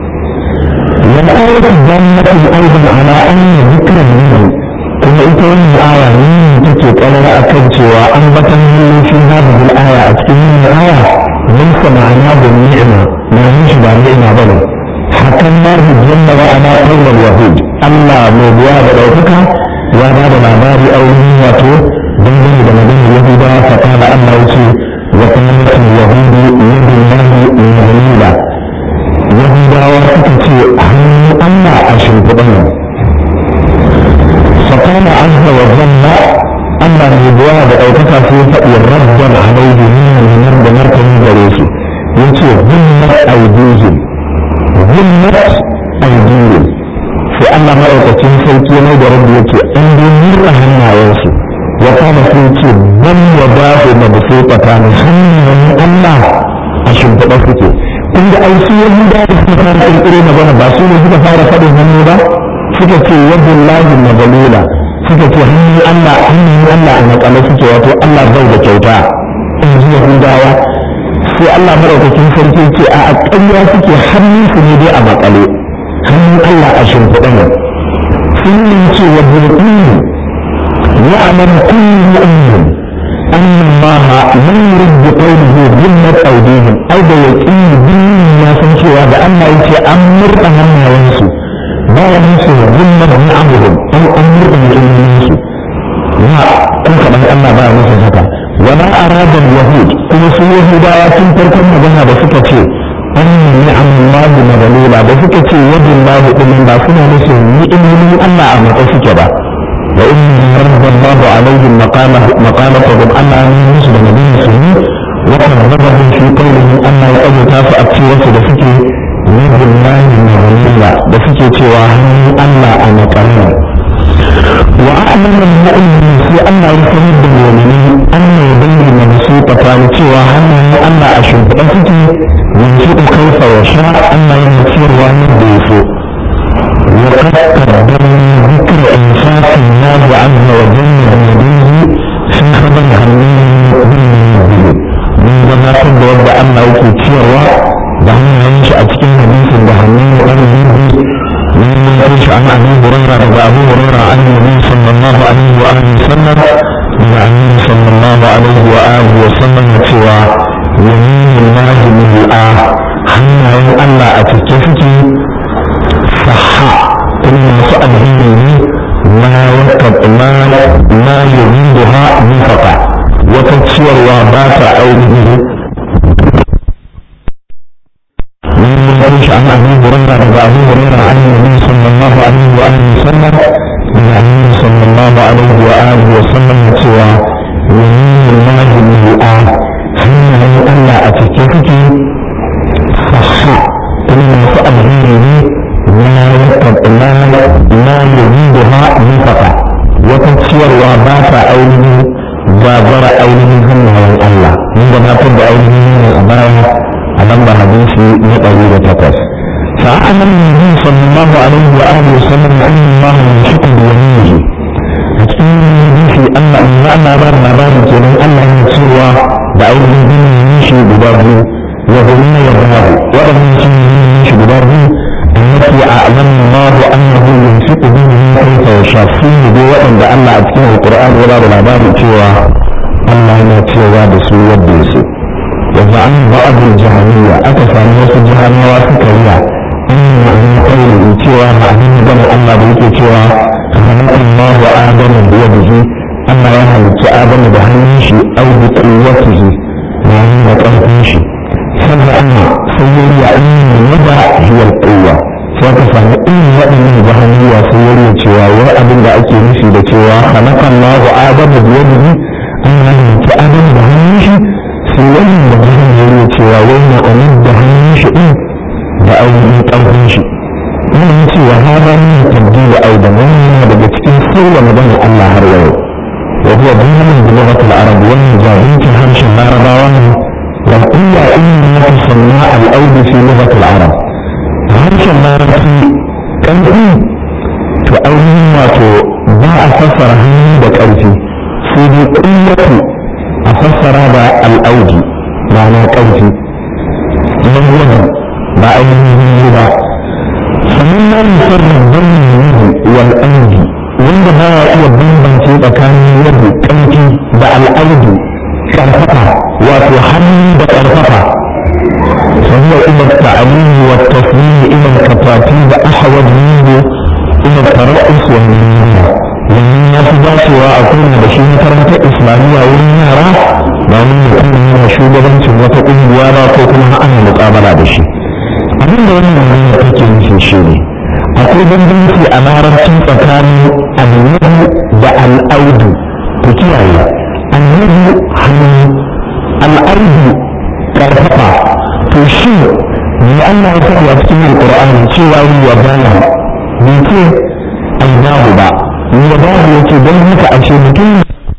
A: والآية الدالة أيضا على أن ذكر منه kuma ita wannan aya ne take kalara akan cewa an batan halin shi hadhihi al-aya a cikin wannan aya mun ma'ana da ni'ima na yin shi ba ni'ima bane hakan ma jalla wa ala qawl al-yahud Allah mai biya da daukaka ya ba da labari a wurin wato dangane da maganar yahuda fa kana Allah yace wa kanat al-yahud yadullahi min yahudawa suka ce hannun Allah a shimfiɗan فقال عز وجل أما الربوة بأوقفة في فأي ردا عليه من المرد مركز بريسي يقول ظلمت أيديهم ظلمت أيديهم في أن مرأة سيكي نيد ربي يقول أن يمر هنا يوسي وقال سيكي بل يداه مبسوطة من الله أشم تبسكي tunda ai su yahuda da suka fara kirkiro magana ba su ne suka fara faɗin hannu ba suka ce yadda lahi magalula suka ce hannun Allah hannun Allah a makale suke wato Allah bai da kyauta in ji Yahudawa sai Allah maraukakin sarki ce a ƙarya suke hannun su ne dai a makale hannun Allah a shimfiɗa ne sun yi ce wa bulƙini ya aman kullu mu'min أن الله لم يرد بقوله ذمة أيديهم أو بيقين دين ما سنشوا بأن يتي أمر أهم ينسو ba ya musu zulmar ni'amuhum an amur da mu'minin na kun kaɗan Allah ba ya musu haka wala arada yahud kuma su yahudawa tun farkon magana da suka ce an ni'amullahi magalula da suka ce yadin lahu ɗin ba suna musu ni'imomin Allah a matsayi suke ba wa in rabballahu alaihim maqalatahum Allah ne musu da nabi musulmi wa karrabahum fi qawlihim Allah ya abuta su a cikin da suke nabin lahi na da suke cewa hannun Allah a makarna wa a'lamu mu'minin sai Allah ya sanar da mu'mini anna yadayhi mabsuta ni cewa hannun Allah a shimfiɗa suke yanzu kaifa wa sha Allah yana ciyarwa yadda ya so وقد قدمنا ذكر إنفاق الله عز وجل بيديه في خبر هنين من جماعة الدولة أن يكون ciyarwa. da hannayen shi a cikin hadisin da hannun wani bibi من ينقش عن أبي هريرة رضي أبو هريرة عن النبي صلى الله عليه وآله وسلم من النبي صلى الله عليه وآله وسلم سوى يمين الله ملآ حنا ألا أتكفك صحا كل سؤال هي ما وكب ما ما يريدها نفقة وتكسير وبات عينه ينقش عن أبي هريرة رضي أبو هريرة عن النبي صلى الله عليه وآله وسلم من النبي صلى الله عليه وآله وسلم سوى يمين الله ملآ حين ألا أتكفك صحا كل سؤال هي ما يكب ما ما يريدها نفقة وتكسير وبات عينه جابر عينه هم الله عندما تبدأ عينه من الأمانة a nan ba hadisi na ɗari da takwas فأعلم النبي صلى الله عليه وآله وسلم أن الله ينشق بيمينه في أن أن بار بار كنا أن يسوى بعيد من يمشي ببره وهنا يظهر وأن يمشي ببره التي أعلم الله أنه ينفق به كيف يشاء فيه بوأن بأن أتكلم القرآن ولا بالعباد سوى الله ينتهي بسوء الديسي وزعم بعض الجهمية أكثر الناس الجهمية وسكرية أن عن قوله سوى معنى بني الله بيك سوى خلق الله آدم بيده أما يهلك آدم بهنيش أو بقوته يعني بقوته سمع أن سيري أن الوضع هي القوة فكفى إن وأن بهنية سيري سوى وأبن بأكي نسي سوى خلق الله آدم بيده أما يهلك آدم بهنيش سيري بهنية سوى وين أمد بهنيش إيه da ainihin ƙarfin shi ina ce wa hada min tabdil aidan wannan daga cikin sauya magana Allah har yau wa huwa bayanin bi lughat al-arab wa jahilin harshen larabawa ne wa illa inna tusanna al-aud fi lughat al-arab harshen larabci ƙarfi to ainihin wato ba a fassara hannu da ƙarfi sai dai ƙullatu a fassara da al-audi ma'ana ƙarfi wannan ba ainihin yi ba sannan na musamman birnin yadda wal audi wanda ba ya iya bambance tsakanin yadda ƙarfi da al'audu ƙarfafa wato hannu da ƙarfafa فهو إلى التعليم والتصميم إلى الكتاتيب أحوج منه إلى الترأس والمنية ومن في dacewa a kowane da shi makarantar islamiyya wurin yara ba mun mutum yana shugabancin wata ƙungiya ba ko kuma ana muƙabala da shi abin da wannan magana take nufi shi ne akwai bambanci a larabcin tsakanin annabi da al'audu ku kiyaye annabi hannu al'audu karfafa to shi ne Allah ya faɗi a cikin alƙur'ani cewa yi wa bana bai ce ainahu ba yi wa bana yake don haka ashe mutum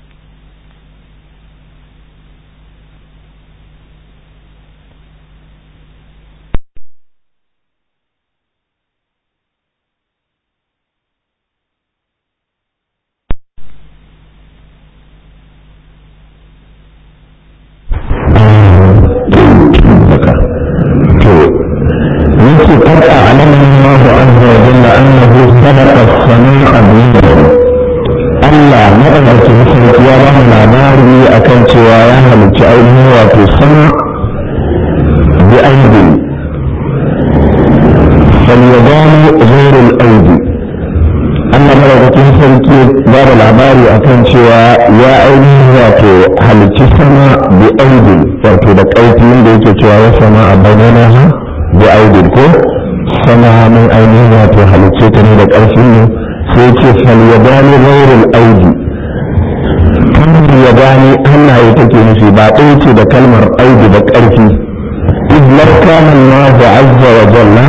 A: ce da kalmar aidu da ƙarfi idlar kana Allah azza wa jalla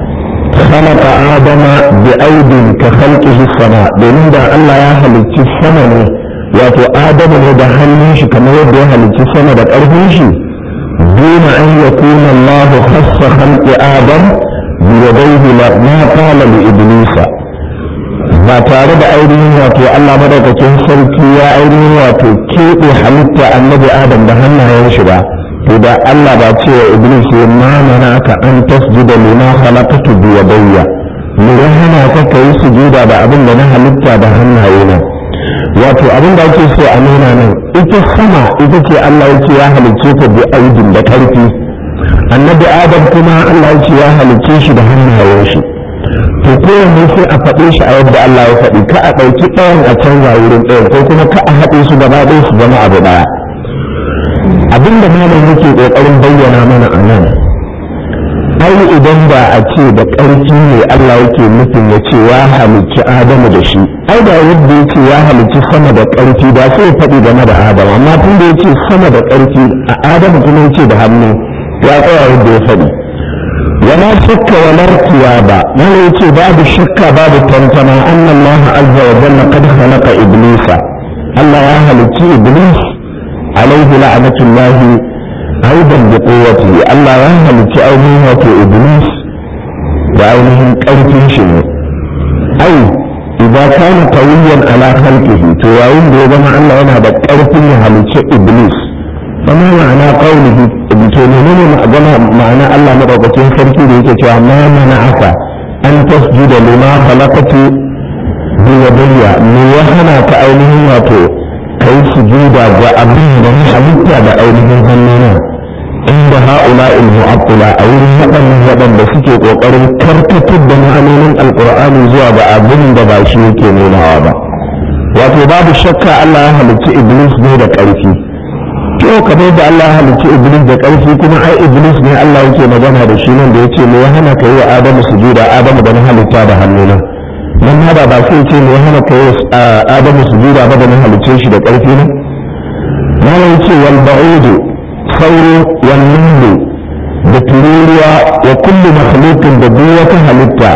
A: khalaqa adama bi aidin ka khalqihi sama domin da Allah ya halicci sama ne wato adamu ne da hannun shi kamar yadda ya halicci sama da ƙarfin shi duna an yakuna Allah khassa khalqi adam bi yadayhi la ma qala li iblisa ba tare da ainihin wato Allah madaukakin sarki ya ainihin wato keɓe halitta annabi Adam da hannayen shi ba to da Allah ba ce wa Iblis ya mana aka an tasjuda lima khalaqtu bi yadayya mu hana ka kai sujuda da abin da na halitta da hannaye na wato abin da ake so a nuna nan ita sama ita ce Allah yake ya halicce ta bi aidin da karfi annabi Adam kuma Allah yake ya halicce shi da hannayen shi to kowanne sai a faɗe shi a yadda Allah ya faɗi ka a ɗauki ɗayan a canza wurin ɗayan ko kuma ka a haɗe su gaba ɗaya su zama abu ɗaya abinda malam yake ƙoƙarin bayyana mana a nan ai idan ba a ce da ƙarfi ne Allah yake nufin ya ce ya halicci Adamu da shi ai da yadda ya ce ya halicci sama da ƙarfi ba sai ya faɗi game da Adamu amma tun da ya ce sama da ƙarfi a Adamu kuma ya ce da hannu ya tsaya yadda ya faɗi ولا شك ولا ارتياب ما يتي باب الشك باب التنتمى أن الله عز وجل قد خلق إبليس الله أهل إبليس عليه لعنة الله aidan da kowace Allah ya halicci ainihin wato iblis da ainihin ƙarfin shi ne ai idan kana qawiyan ala khalqihi to yayin da ya zama Allah yana da ƙarfin ya halicci iblis fama ma'ana qawlihi to menene ma'ana ma'ana Allah madaukakin sarki da yake cewa ma mana'aka an tasjuda lima khalaqatu bi yadayya me ya hana ka ainihin wato kai sujuda ga abin da ni halitta da ainihin hannuna inda ha'ula mu'attila a wurin waɗannan waɗanda suke ƙoƙarin karkatar da ma'anonin alƙur'ani zuwa ga abin da ba shi yake nunawa ba wato babu shakka Allah ya halicci iblis ne da ƙarfi to kamar da Allah ya halicci iblis da ƙarfi kuma ai iblis ne Allah yake magana da shi nan da yace me ya hana kai wa adamu sujuda adamu da na halitta da hannuna nan ma ba ba sai ce me ya hana kai wa adamu sujuda ba da na halicce shi da ƙarfi ne na yace wal ba'udu sauro والنمل da tururuwa wa kullu makhluqin da duk wata halitta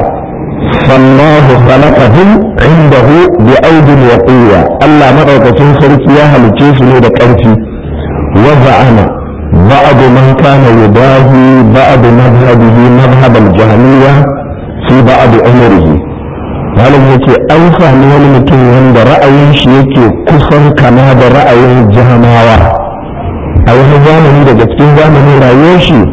A: fallahu khalaqahum indahu bi audin wa quwwa Allah madaukakin sarki ya halice su ne da ƙarfi wa za'ana ba'd man kana yudahi ba'd madhhabihi madhhab al-jahmiyya fi ba'd umrihi malam yake an sami wani mutum wanda ra'ayin shi yake kusan kama da ra'ayin jahmawa a wani zamani daga cikin zamanin rayuwar shi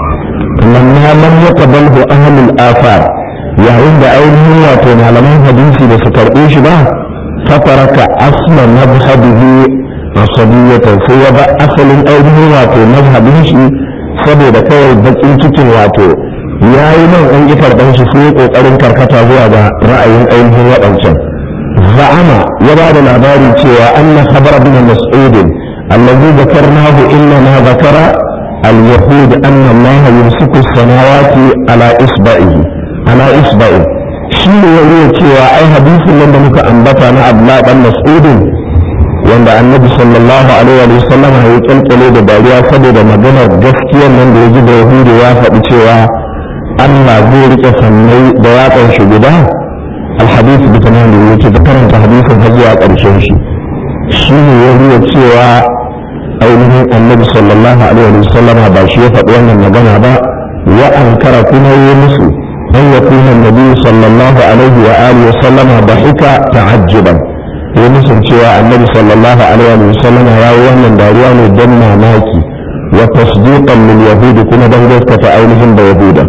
A: lamma lam yaqbalhu ahlul afar yayin da ainihin wato malaman hadisi da su karɓe shi ba fataraka asla mazhabihi asabiyatan sai ya ba asalin ainihin wato mazhabin shi saboda kawai bakin cikin wato ya yi nan an ƙi karɓar shi sai ƙoƙarin karkata zuwa ga ra'ayin ainihin waɗancan za'ama ya ba da labari cewa anna khabar bin mas'udin الذي ذكرناه إنما ذكر اليهود أن الله يمسك السماوات على إصبعه على إصبعه شيء يقول cewa ai hadisin nan da muka ambata na Abdullah dan Mas'ud wanda Annabi sallallahu alaihi wa sallam ya kalkale da dariya saboda maganar gaskiyar nan da yaji da Yahudi ya faɗi cewa Allah zai rike sannai da yatsan shi guda alhadith bi tamam yake da karanta hadisin har zuwa ƙarshen shi shi ne ya nuna cewa ainihin annabi sallallahu alaihi wa sallama ba shi ya faɗi wannan magana ba wa ankara kuma yi musu an ya kuna nabi sallallahu alaihi wa alihi wa sallama da hika ta'ajjuban ya musu cewa annabi sallallahu alaihi wa sallama ya yi wannan dariya ne don mamaki wa tasdiqan lil yahudi kuma don gaskata ainihin da yahuda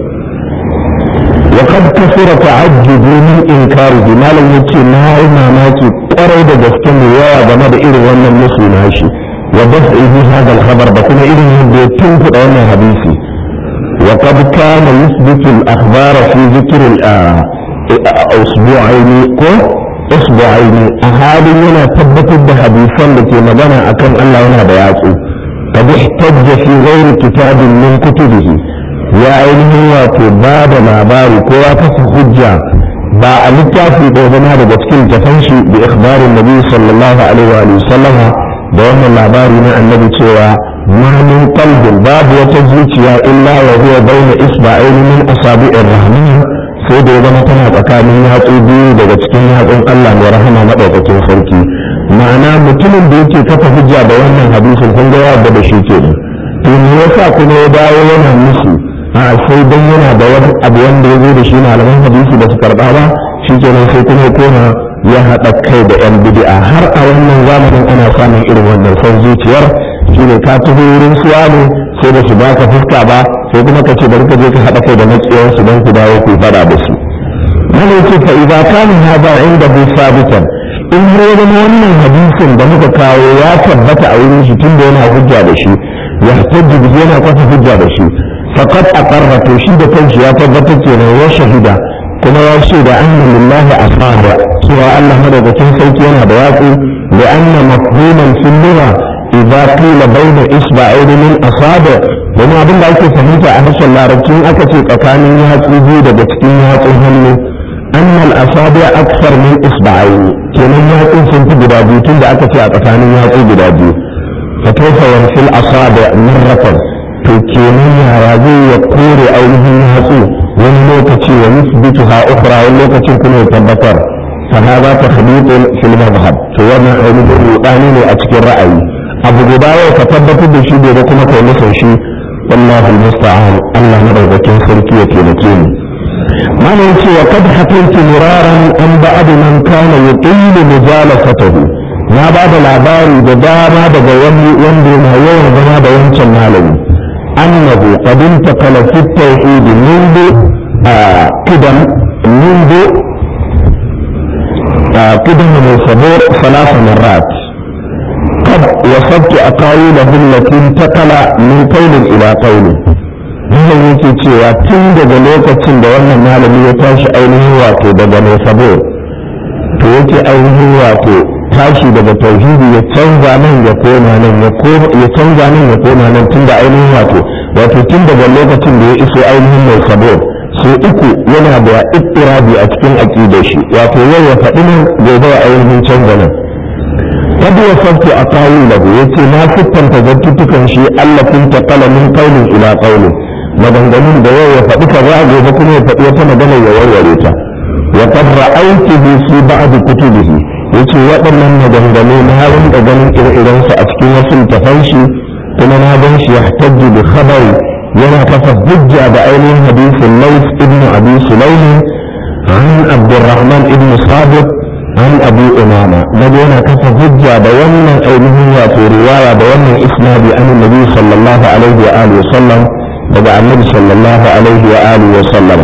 A: وقد كثر تعجبي من إنكاره ما لم يتي ما mamaki kwarai da gaske mai yawa game da irin wannan musu nashi wa daf'ihi hadha al-khabar da kuma irin yadda ya tunkuɗa wannan hadisi wa qad kana yuthbitu al-akhbar fi dhikr al-usbu'ain ko usbu'ain a halin yana tabbatar da hadisan da ke magana akan Allah yana da yatsu qad ihtajja fi ghairi kitabin min kutubihi ya ainihin wato ba da labari ko ya kasa hujja ba a littafi da zama daga cikin tafan shi da ikhbarin nabi sallallahu alaihi wa sallama da wannan labari na annabi cewa ma min qalbin babu wata zuciya illa wa huwa baina isba'ain min asabi'ir rahman sai da ya zama tana tsakanin yatsu biyu daga cikin yatsun Allah mai rahama madaukakin sarki ma'ana mutumin da yake kafa hujja da wannan hadisin kun ga yadda da shi kenan to me yasa kuma ya dawo yana musu a sai dan yana da wani abu wanda ya zo da shi malaman hadisi da su karba ba shi kenan sai kuma koma ya haɗa kai da yan bid'a har a wannan zamanin ana samun irin wannan son zuciyar shi ne ka taho wurin suwa ne sai da su baka fuska ba sai kuma ka ce bari ka je ka haɗa kai da maƙiyar su don ku dawo ku faɗa da su mana yake fa idza kana hada inda bu sabitan in har ya zama wannan hadisin da muka kawo ya tabbata a wurin shi tunda yana hujja da shi ya hujja yana kwafa hujja da shi فقد أقر توشيد كنشي يا تبت وشهد كما يشهد أن لله أصابع سوى الله مدى تنسيك ينا بياتي لأن مفهوما في اللغة إذا قيل بين إصبعين من أصابع وما أبن ذلك فهمت أهش الله رجل أكتب أكان يهاتي جودة بتكين يهاتي هلو أن الأصابع أكثر من إصبعين كنا يهاتي سنت بدابي تند أكتب أكان يهاتي بدابي فكيف ينفي الأصابع مرة to kenan yara zai ya kore ainihin hatsu wani lokaci wa yusbitu ha ukhra wani lokacin kuma ya tabbatar fa hada takhdid fil madhhab to wannan ainihin rudani ne a cikin ra'ayi abu guda yau ka tabbatar da shi gobe kuma kai musan shi wallahu musta'an Allah madaukakin sarki ya taimake ni mana yace wa kad hakaitu miraran an ba'd man kana yuqilu mujalasatahu na ba da labari da dama daga wani wanda yana yawan zama da wancan malami annahu qad intaqala fi tawhid منذ قدم منذ قدم الصبور ثلاث مرات قد وصفت أقاويله التي انتقل من قول إلى قول wannan yake cewa tun daga lokacin da wannan malami ya tashi ainihin wato daga mai sabo to yake ainihin wato tashi daga tauhidi ya canza nan ya koma nan ya canza nan ya koma nan tun da ainihin wato wato tun daga lokacin da ya iso ainihin mai sabo su uku yana da ittirabi a cikin aqidar shi wato yau ya faɗi nan gobe ya ainihin canza nan قد وصفت أقاويله يتي ما ستن تزكتكن شيء ألا كنت قال من قول إلى قول maganganun da yau ya faɗi ka za a gobe kuma ya faɗi wata magana ya warware ta wa qad ra'aytuhu fi ba'd kutubihi yace waɗannan maganganu na rinka ganin ire-iren su a cikin wasu littafan shi kuma na gan shi yahtajju bi khabari yana kafa hujja da ainihin hadisin Lays ibn Abi Sulaym an Abdurrahman ibn Sabit an Abu Umama nabi yana kafa hujja da wannan ainihin wato riwaya da wannan isnadi an Nabi sallallahu alaihi wa alihi wa sallam daga annabi sallallahu alaihi wa alihi wa sallama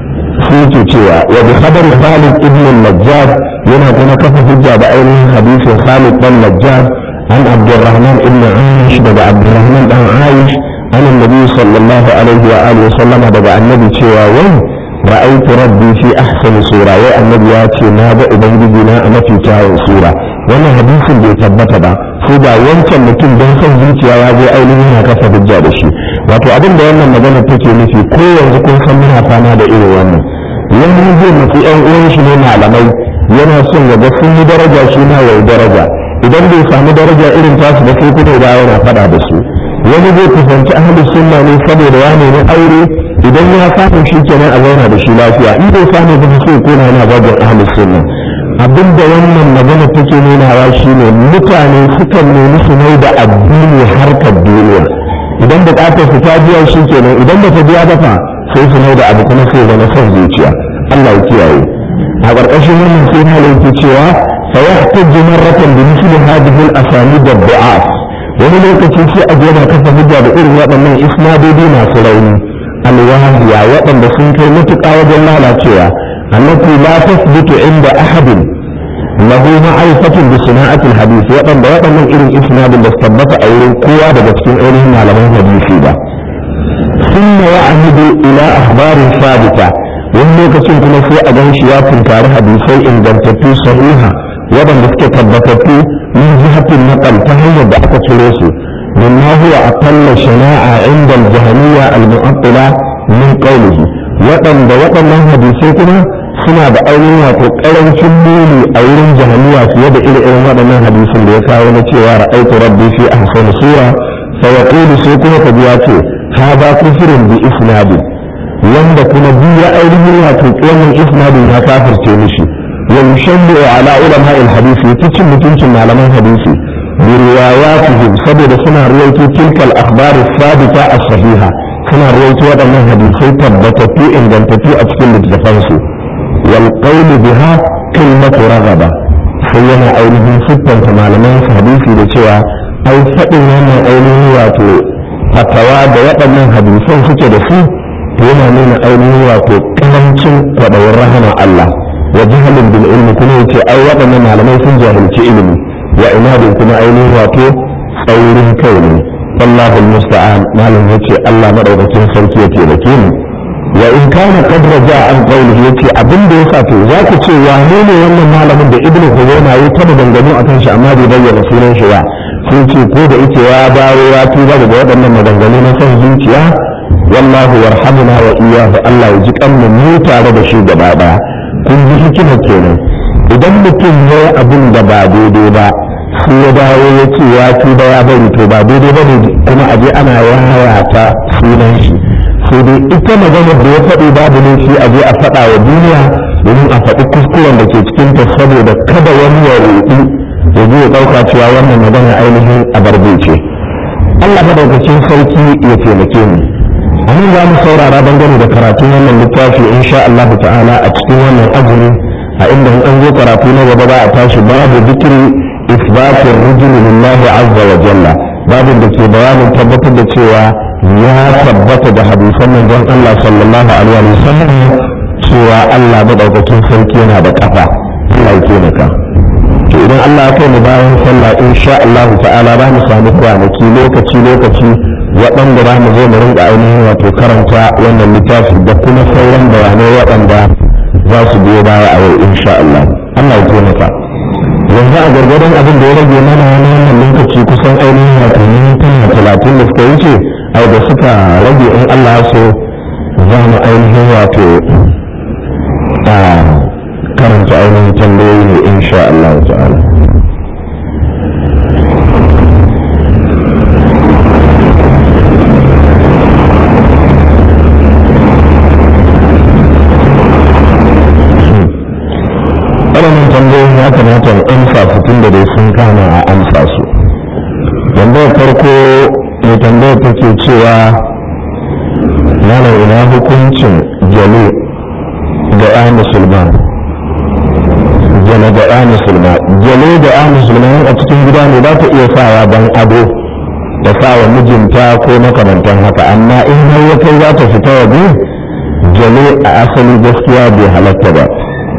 A: sai ke cewa wa bi khabar Khalid ibn al-Najjar yana kuma kafa hujja da ainihin hadisin Khalid dan Najjar an Abdurrahman ibn Aish daga Abdurrahman dan Aish an annabi sallallahu alaihi wa alihi wa sallama daga annabi cewa wai ra'aytu rabbi fi ahsani sura wai annabi ya ce na ga ubangiji na a mafi kyawun sura wannan hadisin bai tabbata ba sai da wancan mutum don son zuciya ya je ainihin yana kafa hujja da shi wato abin da wannan magana take nufi ko yanzu kun san muna fama da irin wannan wani zai nufi yan uwan shi ne malamai yana son ya ga sun yi daraja shi na yau daraja idan bai samu daraja irin tasu da sai kuma da yana faɗa da su wani zai kusanci ahlus sunna ne saboda ya nemi aure idan ya samu shi kenan a zauna da shi lafiya in bai samu ba sai kona yana babban ahlus sunna abinda wannan magana take nunawa shine mutane sukan nemi su mai da addini harkar duniya idan bukatar su ta biya shi kenan idan ba ta biya ba fa sai su mai da abu kuma sai zama son zuciya Allah ya kiyaye a ƙarƙashin wannan sai na yake cewa fa yahtaju marratan bi mithli hadhihi al-asanid ad-du'af wani lokaci sai a yana kafa hujja da irin waɗannan isnadodi masu rauni alwahiya waɗanda sun kai matuƙa wajen lalacewa allati la tasbutu inda ahadin lahu ma'rifatun bi sana'atil hadith waɗanda waɗannan irin isnadin da su tabbata a wurin kowa daga cikin ainihin malaman hadisi ba thumma ya'mudu ila akhbarin sabita wani lokacin kuma sai a gan shi ya tunkari hadisai ingantattu sahiha waɗanda suke tabbatattu min jihatin naqal ta hanyar da aka ciro su mimma huwa aqalla shana'a inda al-jahmiyya al-mu'attila min qawlihi waɗanda waɗannan hadisai kuma suna da ainihin wato ƙarancin muni a wurin jahmiya fiye da irin waɗannan hadisin da ya kawo na cewa ra'aytu rabbi fi ahsani sura fa yaqulu sai kuma ka ji ya ce hada kufrun bi isnadi wanda kuma biya ainihin wato wannan isnadin ya kafirce mishi ويشنع على علماء الحديث يتكلم متنش معلمان حديثي برواياتهم سبب سنة رويت تلك الأخبار الثابتة الصحيحة سنة رويت وضعنا حديثي تبتتو إن جنتتو أتكلم التفنسو والقول بها كلمة رغبة سينا أولهم ستة معلمان حديثي لشيء أو فتن هنا أولهم واتو فتوى بوضعنا حديثي سكي دسي yana nuna ainihin wato karancin kwaɗayin rahama Allah wa jahalin bil ilmi kuma yace ai waɗannan malamai sun jahilci ilimi wa inadin kuma ainihin wato tsaurin kai ne wallahu almusta'an malam yace Allah madaukakin sarki ya taimake mu wa in kana qad raja an qawlihi yace abin da yasa to za ku ce wane ne wannan malamin da ibnu huzaima ya taba dangano akan shi amma bai bayyana sunan shi ba sun ce ko da yake ya dawo ya tuba daga waɗannan maganganu na son zuciya wallahu yarhamuna wa iyyahu Allah ya ji kanmu mu tare da shi gaba daya kun ji hikima kenan idan mutum ya yi abin da ba daidai ba sai ya dawo ya ce ya tuba ya bari to ba daidai ba ne kuma aje ana yayata sunan shi sai dai ita maganar da ya faɗi babu ne shi aje a faɗa wa duniya domin a faɗi kuskuren da ke cikin ta saboda kada wani ya ruɗu ya je ya ɗauka cewa wannan magana ainihin a barbe ce Allah madaukakin sarki ya taimake mu a nan za mu saurara dangane da karatun wannan littafi insha Allah ta'ala a cikin wannan azumi a inda an zo karatu na gaba za a tashi babu zikiri isbatin rujuli lillahi azza wa jalla babin da ke bayanin tabbatar da cewa ya tabbata da hadisan manzon Allah sallallahu alaihi wa sallam cewa Allah madaukakin sarki yana da kafa Allah ya taimaka to idan Allah ya kai mu bayan sallah insha Allah ta'ala za mu samu kwanaki lokaci lokaci waɗanda za mu zo mu rinka ainihin wato karanta wannan littafi da kuma sauran bayanai waɗanda za su biyo baya a yau insha Allah Allah ya taimaka yanzu a gargadon abin da ya rage mana wani wannan lokaci kusan ainihin wato mintuna talatin da suka wuce ai da suka rage in Allah ya so za mu ainihin wato a karanta ainihin tambayoyi ne insha Allah ta'ala waɗannan tambayoyin ya kamata in amsa su tun da dai sun kama a amsa su tambayar farko mai tambayar take cewa malam ina hukuncin jalo ga ya musulman jalo ga ya musulma jalo ga ya musulman a cikin gida ne za ta iya sawa don ado da sawa mijinta ko makamantan haka amma in har ya kai za ta fita waje jalo a asali gaskiya bai halatta ba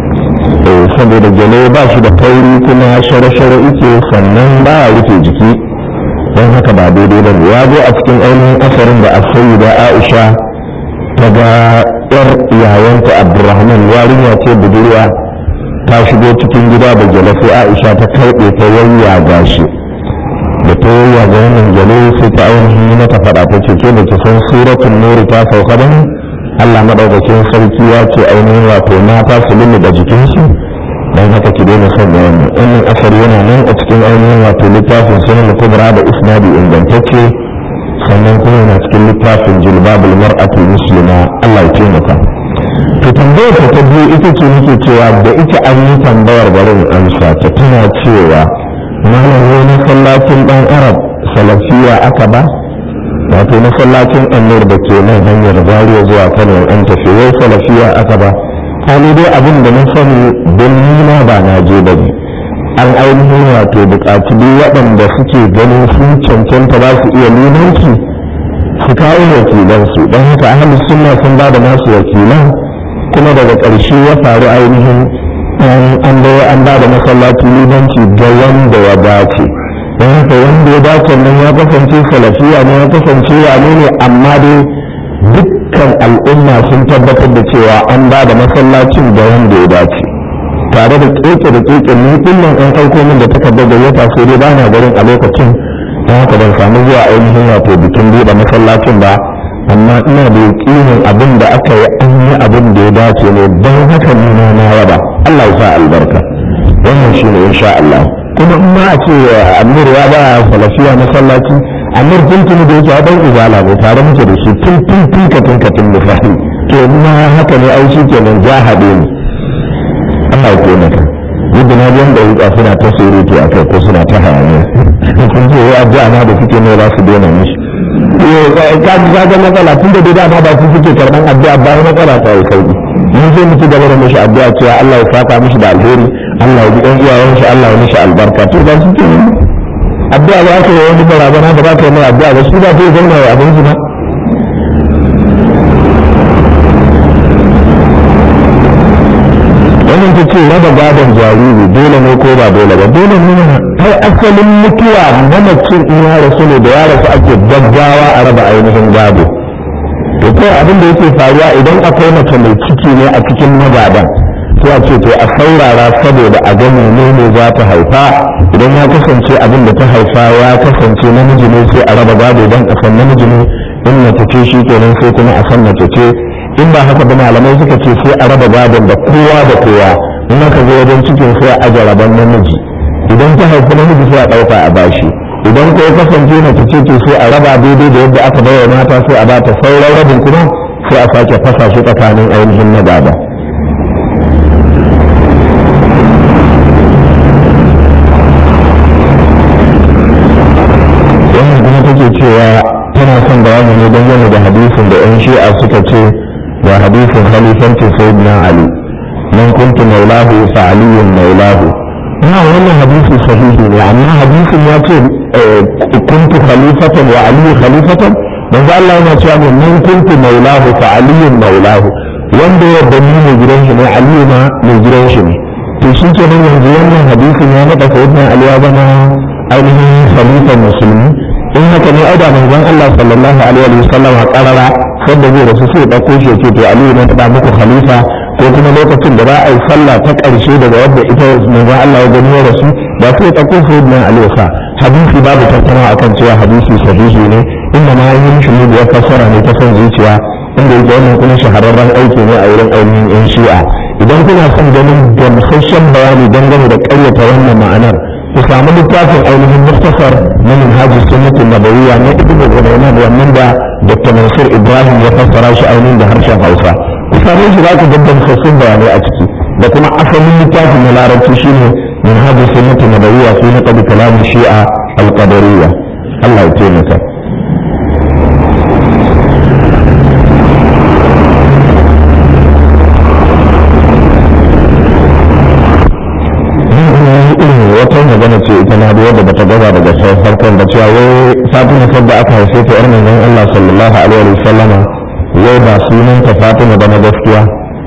A: saboda gele ba shi da kauri kuma shara-shara ike sannan ba a rufe jiki don haka ba daidai ba ya zo a cikin ainihin asarin da asayi da aisha ta ga yar yayanta abdurrahman yarinya ce budurwa ta shigo cikin gida da gele sai aisha ta karɓe ta yayya gashi da ta yayya ga wannan gele sai ta ainihin mata faɗa ta ce ke da ki san suratun nuri ta sauka ba Allah madaukakin sarki ya ce ainihin wato mata su lulluɓe jikinsu don haka ki daina son da wannan wannan asar yana nan a cikin ainihin wato littafin sunan kubra da isnadi ingantacce sannan kuma yana cikin littafin jilbabul mar'atul muslima Allah ya taimaka to tambayar ta ta biyu ita ce nake cewa da ita an yi tambayar barin amsa ta tana cewa malam wani masallacin dan arab salafiya aka ba wato masallacin annur da ke nan hanyar zariya zuwa kano an tafi wai salafiya aka ba hali dai abin da na sani don nuna ba na je ba ne an ainihin wato buƙaci duk waɗanda suke ganin sun cancanta ba su iya limanci su kawo wakilansu don haka ahli sunna sun ba da nasu wakilan kuma daga ƙarshe ya faru ainihin an an ba da masallaci limanci ga wanda ya dace don haka wanda ya dace nan ya kasance salafiya ne ya kasance ya ne amma dai dukkan al'umma sun tabbatar da cewa an ba da masallacin da wanda ya dace tare da keke da keke ni kullum an aiko min da takardar gayyata sai dai bana garin a lokacin don haka ban samu zuwa ainihin wato bikin buɗe masallacin ba amma ina da yakinin abin da aka yi an yi abin da ya dace ne don haka ni na na yaba Allah ya sa albarka wannan shine insha Allah kuma in ma a ce amir ya ba salafiya masallaci amir tuntuni da yake dan izala ne tare muke da shi tun tun tun katin katin da fahi to ma haka ne ai shi kenan jahade ne Allah ya taimaka yadda na biyan da wuka suna ta surutu a kai ko suna ta hayaniya kun ce wai addu'a na da suke ne za su daina mishi ka ji ka ga matsala tun da dai dama ba su suke karɓan addu'a ba matsala ta yi sauki mun sai mu ci gaba da mishi addu'a cewa Allah ya saka mishi da alheri Allah ya ji ɗan iyayen shi Allah ya mishi albarka to ba su ke addu'a ba ka yi wani barazana da ba ka yi mai addu'a ba su ba ta yi zauna ya abin su ba wannan ta ce raba gadon jariri dole ne ko ba dole ba dole ne ai asalin mutuwa mamacin in ya rasu ne da ya rasu ake gaggawa a raba ainihin gado to kai abin da yake faruwa idan akwai mace mai ciki ne a cikin magadan sai a ce to a saurara saboda a ga menene za ta haifa idan ya kasance abin da ta haifa ya kasance namiji ne sai a raba gado don a san namiji ne in mace ce shi kenan sai kuma a san mace ce in ba haka ba malamai suka ce sai a raba gadon da kowa da kowa in aka zo wajen cikin sai a aje rabon namiji idan ta haifi namiji sai a ɗauka a bashi idan ko ya kasance mace ce to sai a raba daidai da yadda aka bayar mata sai a bata sauran rabin kuma sai a sake fasa shi tsakanin ainihin na gaba cewa tana son bayani ne dangane da hadisin da yan shi'a suka ce da hadisin khalifanci sayyidina ali man kuntu maulahu fa aliyun maulahu ina wannan hadisi sahihi ne amma hadisin ya ce kuntu khalifatan wa aliyu khalifatan manzo Allah yana cewa ne man kuntu maulahu fa aliyun maulahu wanda ya da ni ne gidan shi ne aliyu ma mai gidan shi ne to shi ke nan yanzu wannan hadisin ya naɗa sayyidina ali ya zama ainihin khalifan musulmi in haka ne aida manzon Allah sallallahu alaihi wa sallam a karara sanda zai rasu sai ɗauko shi ce to aliyu na taɓa muku khalifa ko kuma lokacin da za a yi sallah ta ƙarshe daga wadda ita manzon Allah ya gani ya rasu ba sai ɗauko sayyidina ali sa hadisi babu tattaunawa akan cewa hadisi sahihi ne inda ma yin shi ne ya fassara ne ta son zuciya inda yake wannan kuma shahararren aiki ne a wurin ainihin yan shi'a idan kuna son ganin gamsasshen bayani dangane da ƙaryata wannan ma'anar ku samu littafin ainihin muktasar na minhaji sunnatin nabawiyya na ibnu Gunayman wannan da Dr. Mansur Ibrahim ya fassara shi ainihin da harshen Hausa ku same shi za ku ga gamsassun bayanai a ciki da kuma asalin littafin na larabci shine minhaji sunnatin nabawiyya fi naqd kalam shi'a al-qadariyya Allah ya taimaka wata magana ce ita na da wadda bata gaza daga farkon da cewa wai fatima sadda aka haife ta yar manzon Allah sallallahu alaihi wa sallama wai ba sunan ta fatima ba na gaskiya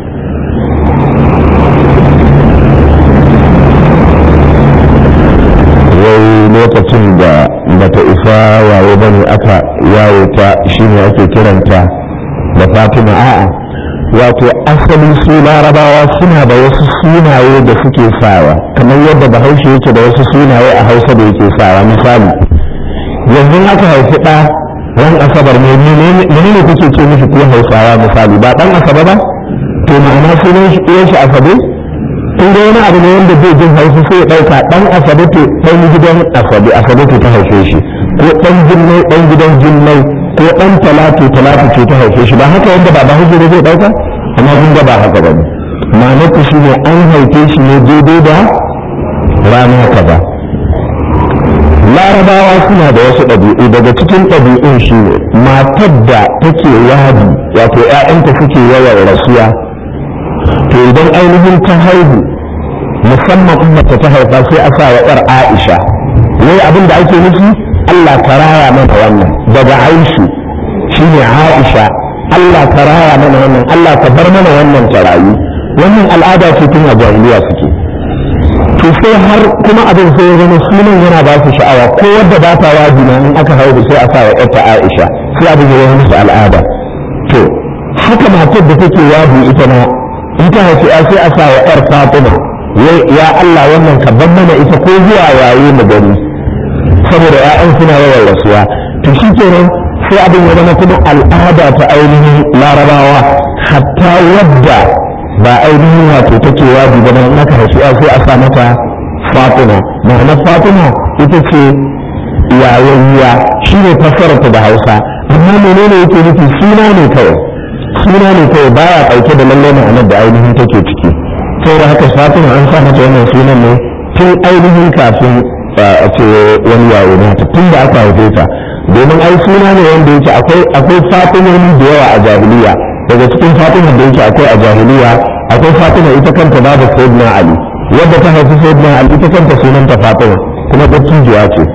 A: wai lokacin da bata isa waye bane aka yawo ta shine ake kiranta da fatima a'a wato asali su larabawa suna da wasu sunaye da suke sawa kamar yadda bahaushe yake da wasu sunaye a hausa da yake sawa misali yanzu aka haifi ɗa ran asabar ne menene kuke ce mishi ko hausawa misali ba ɗan asaba ba to ma'ana sunan shi ɗayan shi asabe tun da wani abu ne wanda bai jin hausa sai ya ɗauka ɗan asabe to ɗan gidan asabe asabe to ta haife shi ko ɗan jinnai ɗan gidan jinnai ko ɗan talatu talatu ce ta haife shi ba haka yadda ba ba hujjar zai ɗauka amma kun ga ba haka ba ne ma'anar ku shi ne an haife shi ne daidai da rana kaza larabawa suna da wasu ɗabi'u daga cikin ɗabi'un shi ne matar da take yadi wato 'ya'yanta suke yawan rasuwa to idan ainihin ta haihu musamman ummata ta haifa sai a sa wa 'yar aisha wai abin da ake nufi Allah ka raya mana wannan daga Aishu shine Aisha Allah ka raya mana wannan Allah ka bar mana wannan tarayi wannan al'ada ce tun a jahiliya suke to sai har kuma abin sai ya zama sunan yana ba su sha'awa ko wadda ba ta wajina in aka haihu sai a sa wa ƴarta Aisha sai abin ya zama musu al'ada to haka matar da take wahu ita ma in ta haifi sai a sa wa ƴar Fatima ya Allah wannan ka bar mana ita ko zuwa yayi mu gani saboda ‘ya'yan suna yawan rasuwa to shi kenan sai abin ya zama kuma al'ada ta ainihin larabawa hatta wadda ba ainihin wato take waji ba nan aka rasuwa sai a sa mata fatima ma'anar fatima ita ce yayayya shi ne fassararta da hausa amma menene yake nufi suna ne kawai suna ne kawai baya ɗauke da lallai ma'anar da ainihin take ciki saboda haka fatima an sa mata wannan sunan ne tun ainihin kafin a ce wani yawo nata tun da aka haife ta domin ai suna ne wanda yake akwai akwai fatimoni da yawa a jahiliya daga cikin fatima da yake akwai a jahiliya akwai fatima ita kanta babu sayyidina ali wadda ta haifi sayyidina ali ita kanta sunanta fatima kuma dattijuwa ce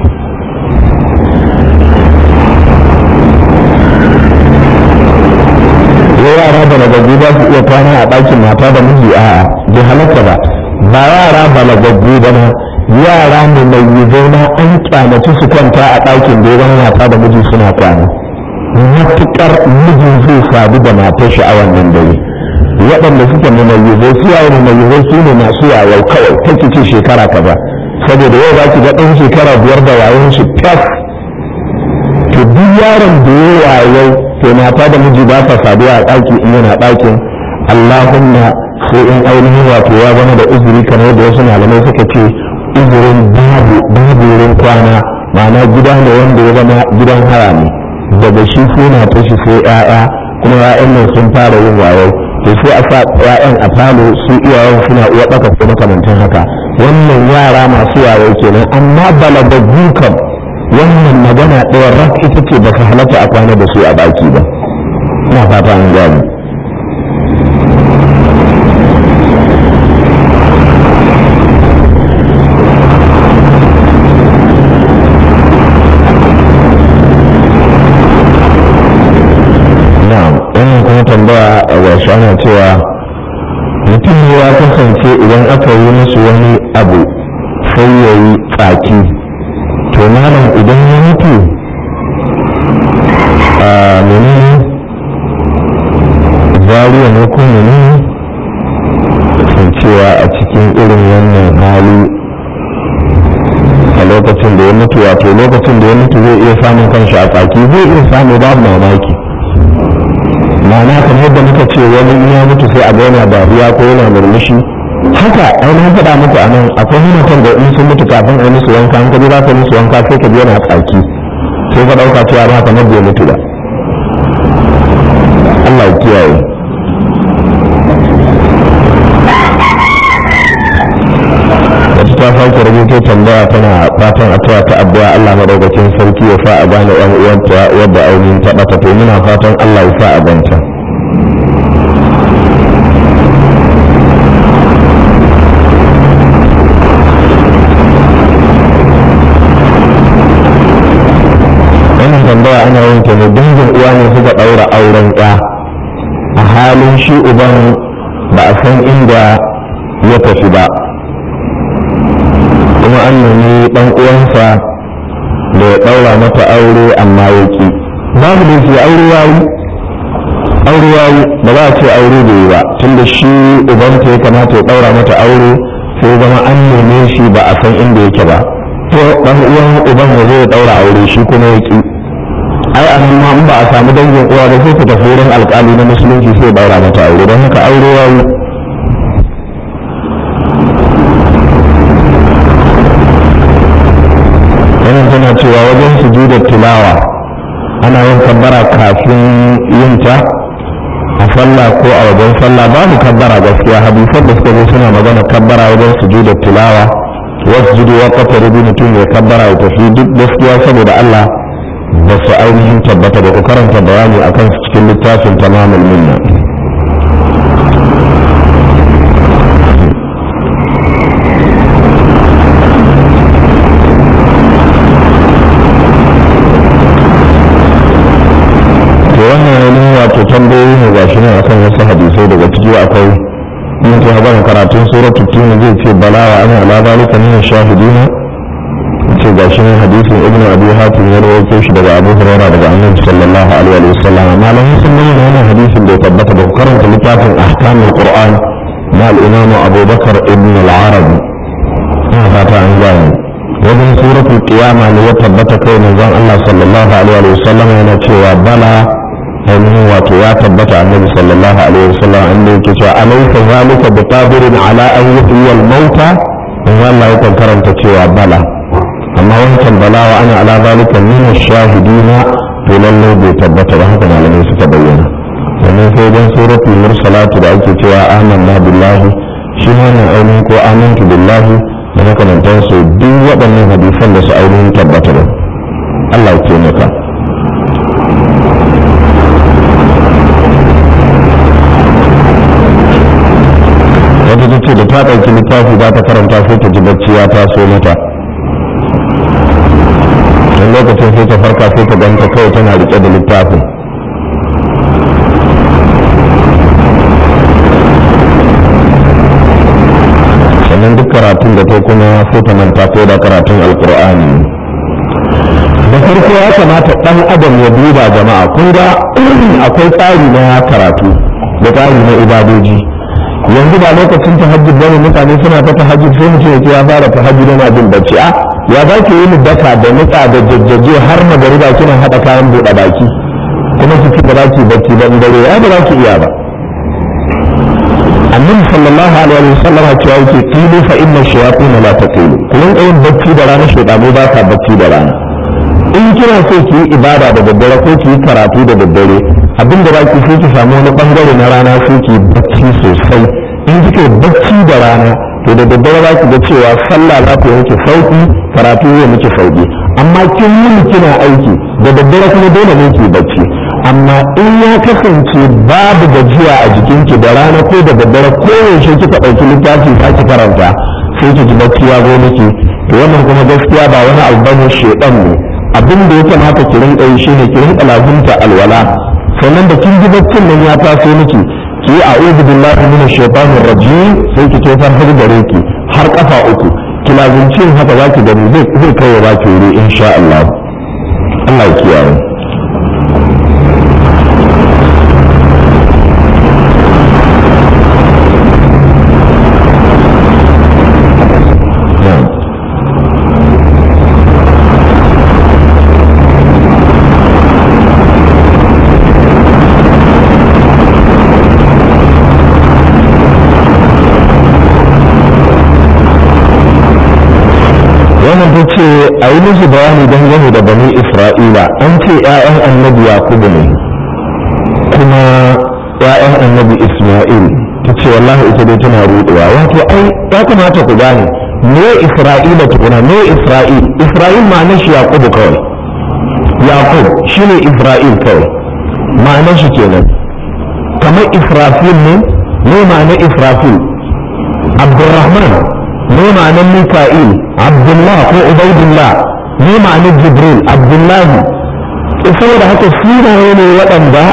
A: yara da nagaggu ba su iya kwana a ɗakin mata da miji a'a bai halatta ba ba yara balagaggu ba na yara ne mai zauna an kyamaci su kwanta a ɗakin da ya mata da miji suna kwana matuƙar mijin zai sadu da matar shi a wannan dare waɗanda suke mumayyizai su yawo mumayyizai su ne masu yawau kawai take ce shekara kaza saboda yau za ki ga ɗan shekara biyar da wayon shi tas to duk yaron da ya wayau to mata da miji ba sa saduwa a ɗaki in yana ɗakin allahumma sai in ainihin wato ya zama da uzuri kamar da wasu malamai suka ce uzurin babu babu wurin kwana ma'ana gida ne wanda ya zama gidan haya ne daga shi suna ta shi sai 'ya'ya kuma 'ya'yan nan sun fara yin wayo to sai a sa 'ya'yan a falo su iyayen suna uwa ɗaka ko makamantan haka wannan yara masu wayo kenan amma balagaggu kam wannan magana ɗaya rak ita ce ba su halatta a kwana da su a baki ba ina fata an gani na'am wannan kuma tambaya a wasu ana cewa mutum ne ya kasance idan aka yi musu wani abu sai ya yi tsaki to malam idan ya mutu a menene zariya ne ko menene sun cewa a cikin irin wannan hali a lokacin da ya mutu wato lokacin da ya mutu zai iya samun kanshi a tsaki zai iya samu babu mamaki ma'ana kamar yadda muka ce wani in ya mutu sai a ga yana dariya ko yana murmushi haka ainihin faɗa muku a nan akwai mutum da in sun mutu kafin a yi musu wanka an kaji za ka musu wanka sai ka yana tsaki sai ka ɗauka cewa ba kamar bai mutu ba Allah ya kiyaye wata ta sake rubuto tambaya tana fatan a taya ta addu'a Allah madaukakin sarki ya sa a gane yan uwanta wadda ainihin ta ɓata to muna fatan Allah ya sa a ganta wannan tambaya ana yin ta ne dangin uwa ne suka ɗaura auren ya a halin shi uban ba a san inda ya tafi ba kuma an nemi ɗan uwansa da ya ɗaura mata aure amma ya ki babu da ke aure yayi aure yayi ba za a ce aure da yi ba tunda shi ubanta ya kamata ya ɗaura mata aure sai zama an neme shi ba a san inda yake ba to ɗan uwan uban ya zo ya ɗaura aure shi kuma ya ki ai a nan ma in ba a samu dangin uwa ba sai ku tafi wurin alƙali na musulunci sai ya ɗaura mata aure don haka aure yayi wannan tana cewa wajen sujudar tilawa ana yin kabbara kafin yin ta a sallah ko a wajen sallah babu kabbara gaskiya hadisan da suka zo suna magana kabbara wajen sujudar tilawa wasu judu wa kafa rubi mutum ya kabbara ya tafi duk gaskiya saboda Allah ba su ainihin tabbata da ku karanta bayani akan su cikin littafin tamamul minna wato tambayoyi ne gashi ne akan wasu hadisai daga ciki akwai mun ta gama karatun suratu tin zai ce bala wa ana ala zalika min shahidina ce gashi ne hadisin ibn abi hatim ya rawaito shi daga abu hurairah daga annabi sallallahu alaihi wa sallam malamin sun bayyana wannan hadisin da ya tabbata da karanta littafin ahkamul qur'an na al-imam abubakar ibn al-arabi ina fata an gane wajen suratul qiyama ne ya tabbata kai manzon Allah sallallahu alaihi wa sallam yana cewa bala ainihin wato ya tabbata annabi sallallahu alaihi wasallam inda yake cewa alaysa zalika biqadirin ala an yuhyi al-mauta in Allah ya karanta cewa bala amma wancan bala wa ana ala zalika min ash-shahidina to lalle bai tabbata ba haka malamai suka bayyana sannan sai dan suratul mursalatu da ake cewa amanna billahi shi ne ainihin ko amantu billahi da makamantansu duk waɗannan hadisan da su ainihin tabbata ba Allah ya taimaka wata ta ce da ta ɗauki littafi za ta karanta sai ta ji bacci ya taso mata don lokacin sai ta farka sai ta ganta kawai tana riƙe da littafin sannan duk karatun da ta kuma sai ta manta ko da karatun alkur'ani da farko ya kamata ɗan adam ya duba jama'a kun ga akwai tsari na karatu da tsari na ibadoji yanzu ba lokacin tahajjud bane mutane suna ta tahajjud sai mutum ya ce ya fara tahajjud yana jin bacci a ya za ki yi daka da nutsa da jajjaje har magariba kina haɗa kayan buɗe baki kuma ki ci ba za ki bacci ban dare ya ba za ki iya ba annabi sallallahu alaihi wa sallam cewa yake qilu fa inna shayatin la taqilu kun ga yin bacci da rana shaytanu ba ka bacci da rana in kina so ki yi ibada da daddare ko ki yi karatu da daddare abin da baki sai ki samu wani bangare na rana sai ki bacci sosai in kike bacci da rana to da daddare za ki ga cewa sallah za ta yanke sauki karatu zai miki sauki amma kin wuni kina aiki da daddare kuma dole ne ki bacci amma in ya kasance babu gajiya a jikinki da rana ko da daddare ko yaushe kika ɗauki littafi za ki karanta sai ki ji bacci ya zo miki to wannan kuma gaskiya ba wani abu bane shedan ne abin da ya kamata ki rinka yi shine ki rinka lazumta alwala sannan da kin ji baccin nan ya taso miki ki yi a'udhu billahi minash shaitanir rajim sai ki tofar har gare ki har kafa uku ki lazumci haka za ki gani zai zai kai wa baki wuri insha Allah Allah ya kiyaye wannan ta ce a yi musu bayani dangane da bani isra'ila an ce 'ya'yan annabi yakubu ne kuma 'ya'yan annabi isma'il ta ce wallahi ita dai tana rudewa wato ai ya kamata ku gane me isra'ila tukuna me isra'il isra'il ma'anar shi yakubu kawai yakub shine isra'il kawai ma'anar shi kenan kamar israfil ne me ma'anar israfil abdurrahman ne ma'anar mika'il abdullah ko ubaidullah ne ma'anar jibril abdullahi saboda haka sunaye ne waɗanda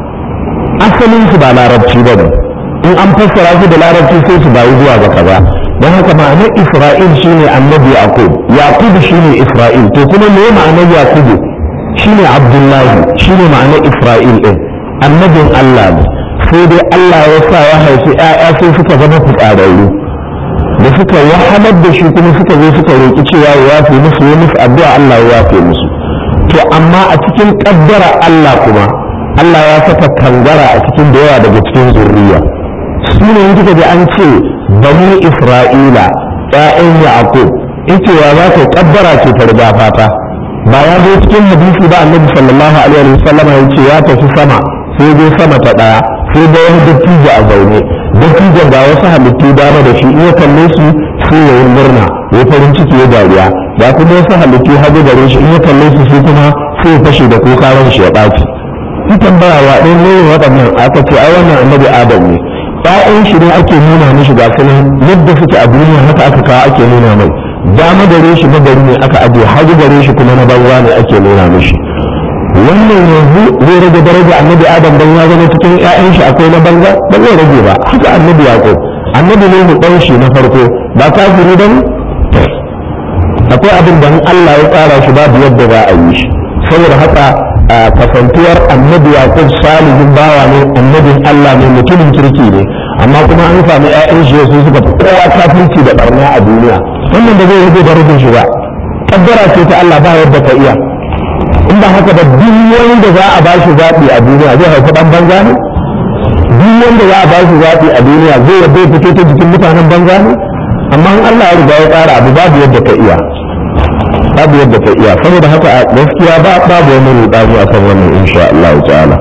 A: asalin su ba larabci ba ne in an fassara su da larabci sai su bayi zuwa ga kaza don haka ma'anar isra'il shine annabi yaqub yaqub shine isra'il to kuma me ma'anar yaqub shine abdullahi shine ma'anar isra'il din annabin allah ne sai dai allah ya sa ya haifi 'ya'ya sai suka zama fitsararru da suka wahalar da shi kuma suka zo suka roƙi cewa ya yafe musu ya musu addu'a Allah ya yafe musu to amma a cikin kaddara Allah kuma Allah ya saka kangara a cikin da yawa daga cikin zurriya su ne kika ji an ce bani Isra'ila ƴaƴan Yaqub ita wa za ta kaddara ce ta riga fata ba ya zo cikin hadisi ba annabi sallallahu alaihi wa sallam ya ce ya tafi sama sai dai sama ta daya sai da wani dattijo a zaune dattijon ga wasu halittu dama da shi in ya kalle su sai ya yi murna ya farin ciki ya dariya ga kuma wasu halittu hagu gare shi in ya kalle su sai kuma sai ya fashe da kuka ran shi ya ɓaci in tambaya wa ɗan ne waɗannan aka ce ai wannan annabi adam ne ƴaƴan shi ne ake nuna mishi ga su yadda suke a duniya haka aka kawo ake nuna mai dama gare shi na gari ne aka ajiye hagu gare shi kuma na banza ne ake nuna mishi wannan yanzu zai rage daraja annabi adam dan ya zama cikin ƴaƴan shi akwai na banza ba zai rage ba haka annabi yaqub annabi ne mu dan shi na farko ba kafiri dan akwai abin da Allah ya tsara shi babu yadda za a yi shi saboda haka kasantuwar annabi yaqub salihin bawa ne annabin Allah ne mutumin kirki ne amma kuma an samu ƴaƴan shi su suka fi kowa kafirci da barna a duniya wannan da zai rage darajar shi ba kaddara ce ta Allah ba yadda ka iya in ba haka ba duk wanda za a bashi zaɓi a duniya zai haifi ɗan banza ne duk wanda za a bashi zaɓi a duniya zai yadda ya fito ta jikin mutanen banza ne amma in Allah ya riga ya tsara abu babu yadda ka iya babu yadda ka iya saboda haka a gaskiya ba babu wani rudani akan wannan insha Allah ta'ala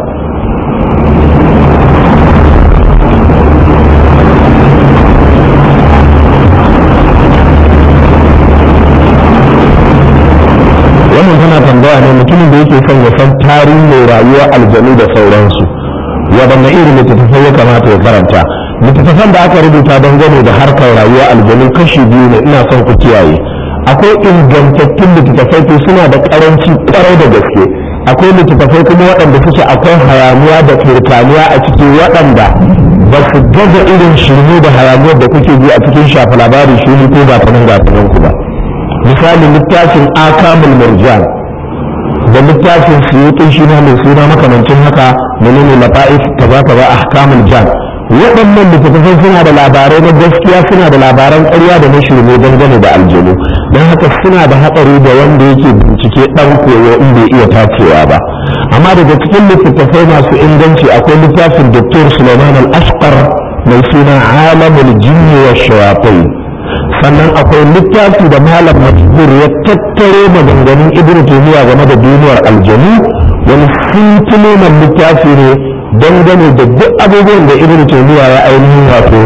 A: wannan tana tambaya ne mutumin da yake son ya san tarihin rayuwar aljanu da sauransu waɗanne irin littattafai ya kamata ya karanta littattafan da aka rubuta dangane da harkar rayuwar aljanu kashi biyu ne ina son ku kiyaye akwai ingantattun littattafai to suna da karanci kwarai da gaske akwai littattafai kuma waɗanda suke akwai hayaniya da kirkaniya a ciki waɗanda ba su gaza irin shirme da hayaniyar da kuke ji a cikin shafa labari shuni ko ba ta nan ga ku ba misali littafin akamul murjan da littafin suyutun shi na mai suna makamancin haka menene lafa'if kaza kaza ahkamul jan waɗannan littattafai suna da labarai na gaskiya suna da labaran ƙarya da na shirme dangane da aljanu don haka suna da hatsari da wanda yake bincike ɗan koyo in bai iya tacewa ba amma daga cikin littattafai masu inganci akwai littafin Dr. Suleiman al-Ashqar mai suna alamul jinni wa shayatai sannan akwai littafi da malam majbur ya tattaro maganganun ibnu taymiya game da duniyar aljanu wani sintiloman littafi ne dangane da duk abubuwan da ibnu taymiya ya ainihin wato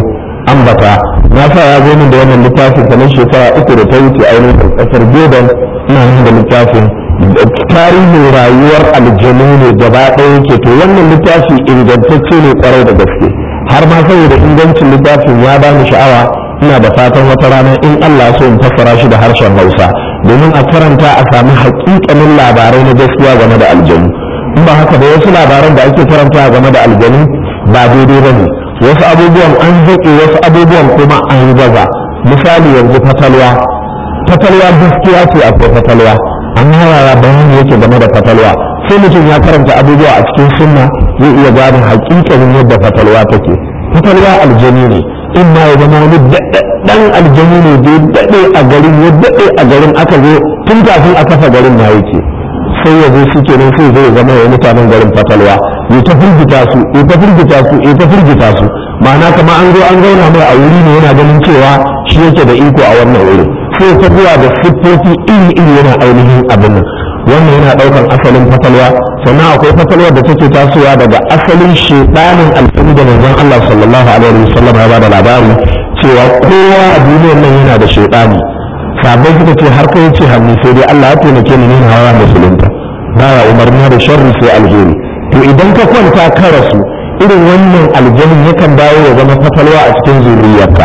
A: ambata na sa ya zo min da wannan littafin kamar shekara uku da ta wuce ainihin kasar jordan ina nan da littafin tarihin rayuwar aljanu ne gaba ɗaya yake to wannan littafi ingantacce ne kwarai da gaske har ma saboda ingancin littafin ya bani sha'awa ina da fatan wata rana in Allah so in fassara shi da harshen Hausa domin a karanta a sami haƙiƙanin labarai na gaskiya game da aljanu in ba haka da wasu labaran da ake karanta game da aljanu ba daidai ba ne wasu abubuwan an zaƙe wasu abubuwan kuma an yi gaza misali yanzu fatalwa fatalwa gaskiya ce akwai fatalwa amma yaya bayani yake game da fatalwa sai mutum ya karanta abubuwa a cikin sunna zai iya gane haƙiƙanin yadda fatalwa take fatalwa aljani ne in ma ya zama wani daɗaɗɗen aljani ne da ya daɗe a garin ya daɗe a garin aka zo tun kafin a kafa garin na yake sai ya zo shi kenan sai zai zama ya mutanen garin fatalwa ya ta firgita su ya ta firgita su ya ta firgita su ma'ana kamar an zo an zauna mai a wuri ne yana ganin cewa shi yake da iko a wannan wuri sai ta zuwa da siffofi iri iri yana ainihin abin nan wannan yana ɗaukar asalin fatalwa sannan akwai fatalwar da take tasowa daga asalin shedanin alfani da manzon Allah sallallahu alaihi wasallam ya bada labari cewa kowa a duniyar nan yana da shedani sabai suka ce har kai ce hannu sai dai Allah ya taimake ni ne hawa musulunta baya umarni da sharri sai alheri to idan ka kwanta ka rasu irin wannan aljanin yakan dawo ya zama fatalwa a cikin zuriyarka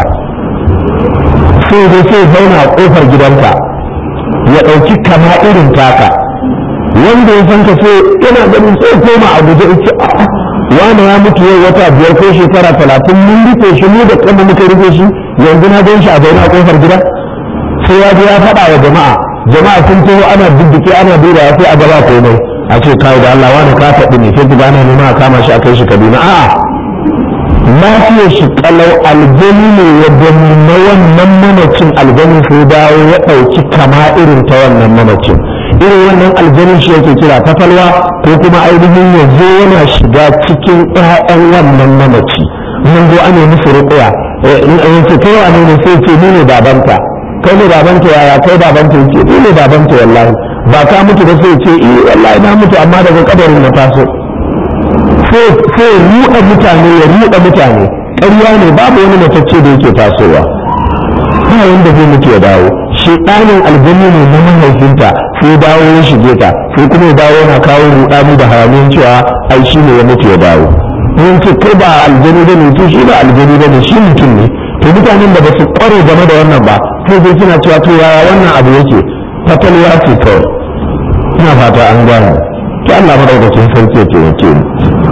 A: sai dai sai zauna a kofar gidanka ya ɗauki kama irin taka wanda ya san ka sai yana ganin sai koma a guje ce wani ya mutu yau wata biyar ko shekara talatin mun rufe shi mu da kama muka rufe shi yanzu na gan shi a zaune a kofar gida sai ya je ya faɗa wa jama'a jama'a sun taho ana bibbike ana duba sai a gaba komai a ce kai da Allah wani ka faɗi ne sai ana nema a kama shi a kai shi Kaduna a'a lafiyar shi kalau aljani ne ya gani na wannan mamacin aljani sai dawo ya ɗauki kama irin ta wannan mamacin irin wannan aljanin shi yake kira tafalwa ko kuma ainihin ya zo yana shiga cikin ƴaƴan wannan mamaci mun zo ana musu ruƙuya in an ce kai wane ne sai ce ni ne babanta kai ne babanta yaya kai babanta yake ni ne babanta wallahi ba ka mutu ba sai ce eh wallahi na mutu amma daga kadarin na taso sai sai ruɗa mutane ya ruɗa mutane ƙarya ne babu wani matacce da yake tasowa ba wanda zai mutu ya dawo shedanin aljanni ne na mahaifinta sai dawo ya shige ta sai kuma ya dawo yana kawo rudani da haramin cewa ai shi ne ya mutu ya dawo in ce kai ba aljani ba ne to shi ba aljani ba ne shi mutum ne to mutanen da ba su kware game da wannan ba sai dai suna cewa to yaya wannan abu yake fatalwa ce kawai ina fata an gane to Allah madaukakin sarki ya taimake ni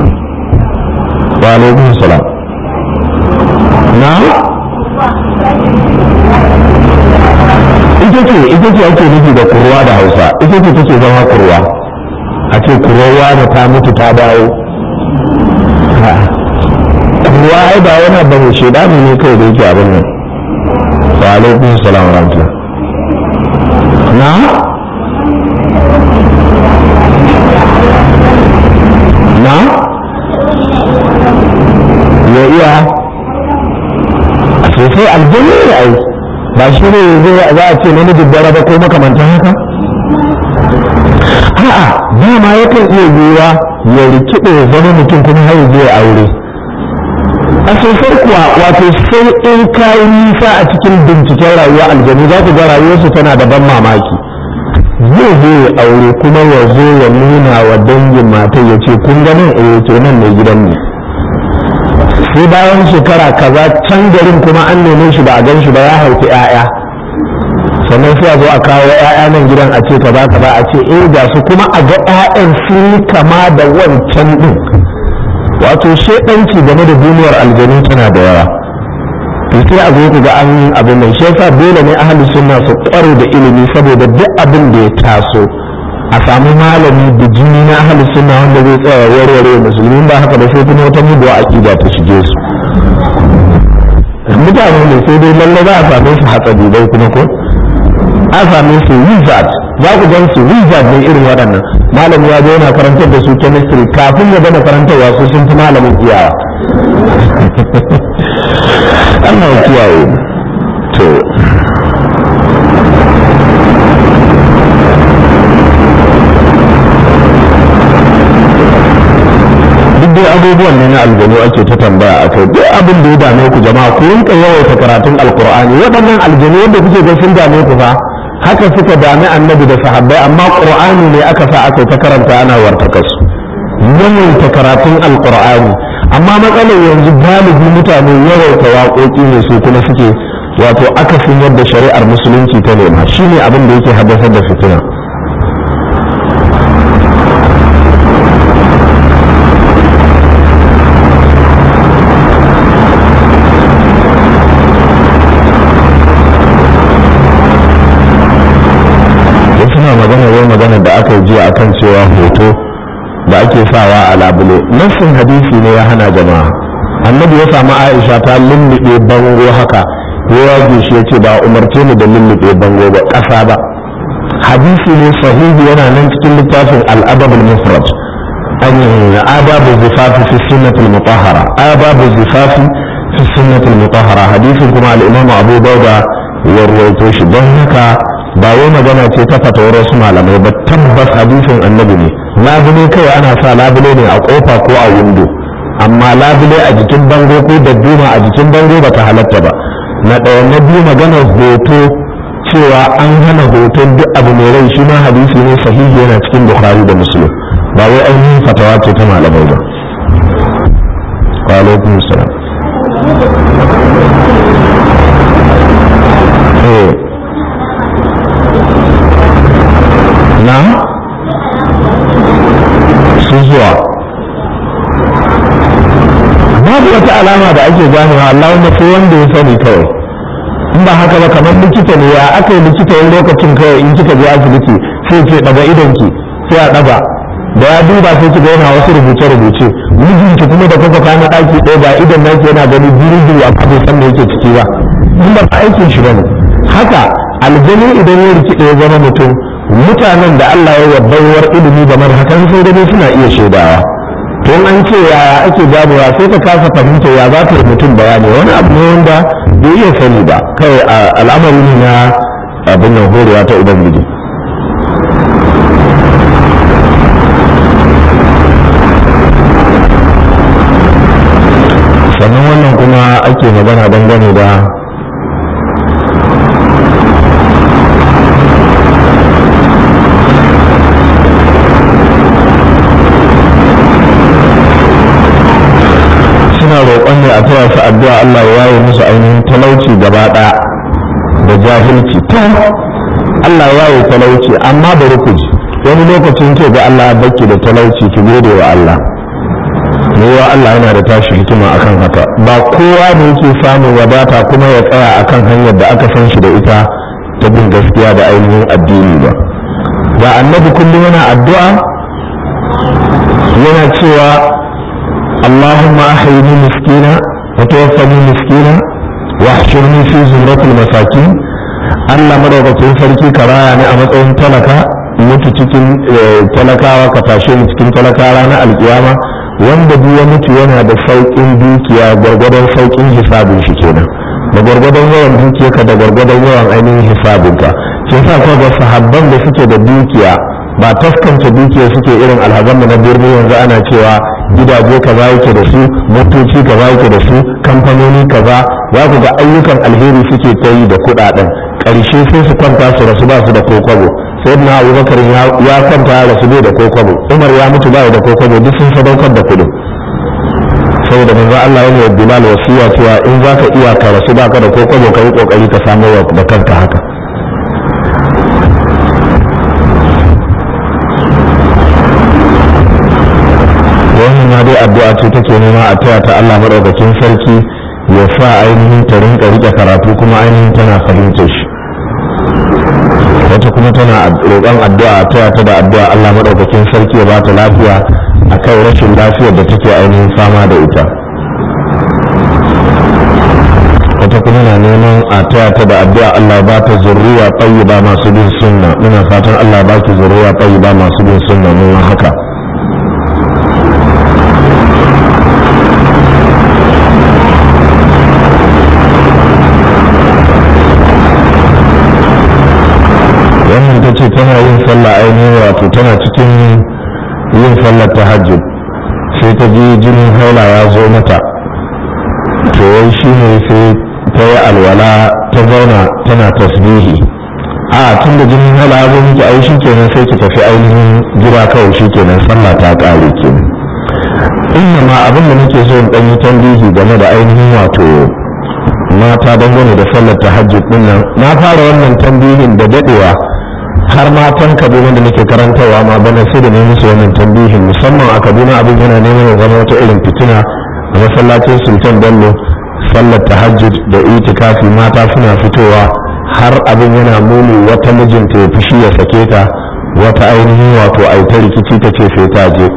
A: wa alaikum salam na'am ita ce ita ce ake nufi da kurwa da hausa ita ce take zama kurwa a ce kurwa da ta mutu ta dawo kurwa ai ba wani abu ne shedani ne kai da yake abin nan wa alaikum salam wa rahmatullah na na ya iya a sosai aljanna ne ai ba shi ne za a ce namijin dare ba ko makamantan haka a'a dama yakan iya yiwuwa ya rikide ya zama mutum kuma har zai aure a sosai kuwa wato sai in kayi nisa a cikin binciken rayuwa aljanu za ku ga rayuwarsu tana da ban mamaki zai zo ya aure kuma ya zo ya nuna wa dangin matar ya ce kun ga nan eh to nan ne gidan ne sai bayan shekara kaza can garin kuma an neme shi ba a gan shi ba ya haifi 'ya'ya sannan sai a zo a kawo 'ya'ya nan gidan a ce kaza kaza a ce eh ga su kuma a ga 'ya'yan sun yi kama da wancan din wato shedanci game da duniyar aljanu tana da yawa to sai a zo ku ga an abin nan shi yasa dole ne ahli sunna su kware da ilimi saboda duk abin da ya taso a samu malami da jini na ahli sunna wanda zai tsaya warware musulmi ba haka ba sai kuma wata muguwa aqida ta shige su mutane ne sai dai lalle za a same su hatsari dai kuma ko a same su wizard za ku gan su wizard ne irin waɗannan malami ya zo yana karantar da su chemistry kafin ya gama karantarwa su sun fi malamin iyawa Allah ya kiyaye to duk dai abubuwan ne na aljanu ake ta tambaya a kai duk abin da ya dame ku jama'a ku rinka yawaita karatun alkur'ani waɗannan aljanu wanda kuke ga sun dame ku fa haka suka dami annabi da sahabbai amma qur'ani ne aka sa aka ta karanta ana wartaka su yawaita karatun alkur'ani amma matsalar yanzu galibi mutane yawaita waƙoƙi ne su kuma suke wato akasin yadda shari'ar musulunci ta nema shine abin da yake haddasar da fitina suna magana yau magana da aka yi jiya akan cewa hoto da ake sawa a labule nassin hadisi ne ya hana jama'a annabi ya samu aisha ta lullube bango haka ya yage shi ya ce ba umarce mu da lullube bango ba ƙasa ba hadisi ne sahihi yana nan cikin littafin al'adab al-mufrad an adabu zifafi fi sunnatul mutahhara adabu zifafi fi sunnatul mutahhara hadisin kuma al-imam abu dauda ya ruwaito shi don haka ba wai magana ce ta fatawar wasu malamai ba tabbas hadisin annabi ne labule kai ana sa labule ne a kofa ko a windo amma labule a jikin bango ko da duma a jikin bango ba ta halatta ba na ɗaya na biyu maganar hoto cewa an hana hoton duk abu mai rai shi ma hadisi ne sahihi yana cikin bukhari da muslim ba wai ainihin fatawa ce ta malamai ba wa alaikum salam na su zuwa babu wata alama da ake ganewa Allah wanda sai wanda ya sani kawai in ba haka ba kamar likita ne ya aka yi likita wani lokacin kawai in kika je asibiti sai ce daga idonki sai a daga da ya duba sai ki yana wasu rubuce rubuce mijinki kuma da kuka kana daki ɗaya ba idan naki yana gani biyu amma bai san me yake ciki ba in ba aikin shi bane haka aljani idan ya rikide ya zama mutum mutanen da Allah ya baiwar ilimi game da hakan sai dai suna iya shaidawa to an ce yaya ake ganewa sai ka kasa fahimta ya za ta yi mutum bayani wani abu ne wanda bai iya sani ba kawai al'amari ne na abin nan horewa ta ubangiji sannan wannan kuma ake magana dangane da roƙon ne a taya su addu'a Allah ya yi musu ainihin talauci gaba ɗaya da jahilci to Allah ya yi talauci amma bari ku ji wani lokacin ke ga Allah ya baki da talauci ki gode wa Allah wa Allah yana da tashi hikima akan haka ba kowa ne yake samun wadata kuma ya tsaya akan hanyar da aka san shi da ita ta bin gaskiya da ainihin addini ba ga annabi kullum yana addu'a yana cewa اللهم أحيني مسكينا وتوفني مسكينا واحشرني في زمرة المساكين Allah madaukakin sarki ka raya ni a matsayin talaka mutu cikin talakawa ka tashe ni cikin talaka ranar alkiyama wanda duk ya mutu yana da sauƙin dukiya gwargwadon sauƙin hisabin shi kenan da gwargwadon yawan dukiyarka da gwargwadon yawan ainihin hisabinka shi yasa ko ga sahabban da suke da dukiya ba taskance dukiya suke irin alhazan na birni yanzu ana cewa gidaje kaza yake da su motoci kaza yake da su kamfanoni kaza za ku ga ayyukan alheri suke ta yi da kuɗaɗen ƙarshe sai su kwanta su rasu ba su da kokobo sai na abubakar ya kwanta ya rasu bai da kokobo umar ya mutu ba da kokobo duk sun sadaukar da kuɗin saboda manzo Allah yana da bilal wasiya cewa in za ka iya ka rasu ba ka da kokobo ka yi kokari ka samu da kanka haka wannan ma dai addu'a ce take nema a taya ta Allah madaukakin sarki ya sa ainihin ta rinka rike karatu kuma ainihin tana fahimtar shi wata kuma tana roƙon addu'a a taya ta da addu'a Allah madaukakin sarki ya bata lafiya akan rashin lafiyar da take ainihin fama da ita wata kuma na neman a taya ta da addu'a Allah ba ta zurriya tayyiba masu bin sunna muna fatan Allah ba ki zurriya tayyiba masu bin sunna mun haka wannan ta ce tana yin sallah ainihin wato tana cikin yin sallar tahajjud sai ta ji jinin haila ya zo mata to wai shi ne sai ta yi alwala ta zauna tana tasbihi a tun da jinin haila ya zo miki ai shi kenan sai ki tafi ainihin gida kawai shi kenan sallah ta ƙare kenan inna ma abin da nake so in ɗan yi tambihi game da ainihin wato mata dangane da sallar tahajjud din nan na fara wannan tambihin da dadewa har matan kaduna da nake karantarwa ma bana sai da ne musu wannan tambihin musamman a kaduna abin yana neman ya zama wata irin fitina a masallacin sultan bello sallar tahajjud da itikafi mata suna fitowa har abin yana muni wata mijinta ya fushi ya sake ta wata ainihin wato aita rikici ta ce sai ta je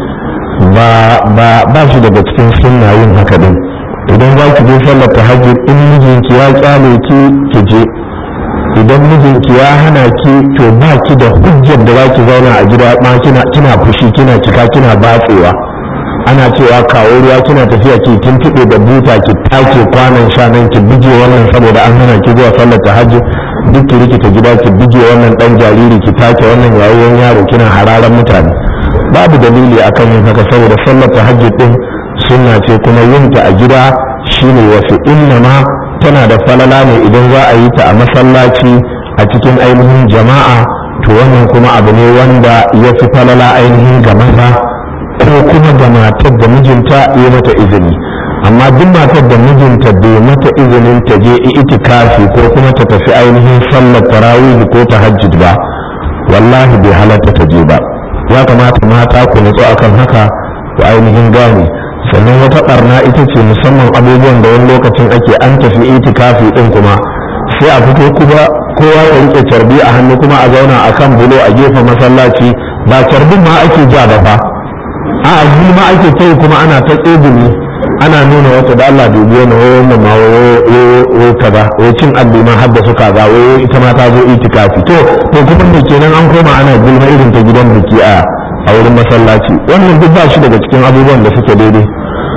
A: ba shi daga cikin sunna yin haka din idan za ki je sallar tahajjud in mijinki ya kyale ki ki je idan mijinki ya hana ki to ba ki da hujjar da za ki zauna a gida ma kina kina fushi kina cika kina batsewa ana cewa kawo ruwa kina tafiya ki kin tibe da buta ki take kwanan sha nan ki bige wannan saboda an hana ki zuwa sallar tahajjud duk ki rikita gida ki bige wannan dan jariri ki take wannan yayin yaro kina hararan mutane babu dalili akan yin haka saboda sallar tahajjud din sunna ce kuma yinta a gida shine wasu inna ma tana da falala ne idan za a yi ta a masallaci a cikin ainihin jama'a to wannan kuma abu ne wanda ya fi falala ainihin ga maza ko kuma ga matar da mijinta ya mata izini amma duk matar da mijinta bai mata izinin ta je itikafi ko kuma ta tafi ainihin sallar tarawih ko tahajjud ba wallahi bai halatta ta je ba ya kamata mata ku nutsu akan haka ku ainihin gane sannan wata barna ita ce musamman abubuwan da wani lokacin ake an tafi itikafi din kuma sai a fito kuma kowa ya rike carbi a hannu kuma a zauna a kan bulo a gefen masallaci ba carbin ma ake ja ba fa a azumi ma ake kai kuma ana ta tsegumi ana nuna wata da Allah dubi wani wannan ma wo kaza wo cin alli ma hadda su kaza wo ita ma ta zo itikafi to to kuma me kenan an koma ana gulma irin ta gidan biki a a wurin masallaci wannan duk ba shi daga cikin abubuwan da suke daidai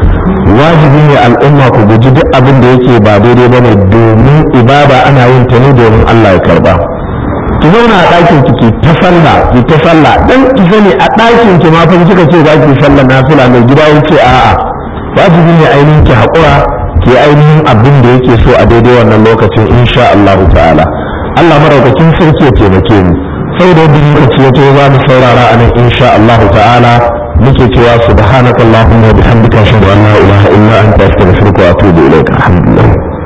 A: wajibi ne al'umma ku guji duk abin da yake ba daidai ba ne domin ibada ana yin ta ne domin Allah ya karba ki zauna a ɗakin ki ta sallah ki ta sallah dan ki sani a ɗakin ki ma fa kika ce za ki sallah nafila mai gida ya ce a'a wajibi ne ainihin ki haƙura ki ainihin abin da yake so a daidai wannan lokacin insha Allah ta'ala Allah maraukakin sarki ya taimake mu sai da yadda lokaci ya to za mu saurara a nan insha Allah ta'ala muke cewa subhanakallahumma wa bihamdika ashhadu an la ilaha illa anta astaghfiruka wa atubu ilaik alhamdulillah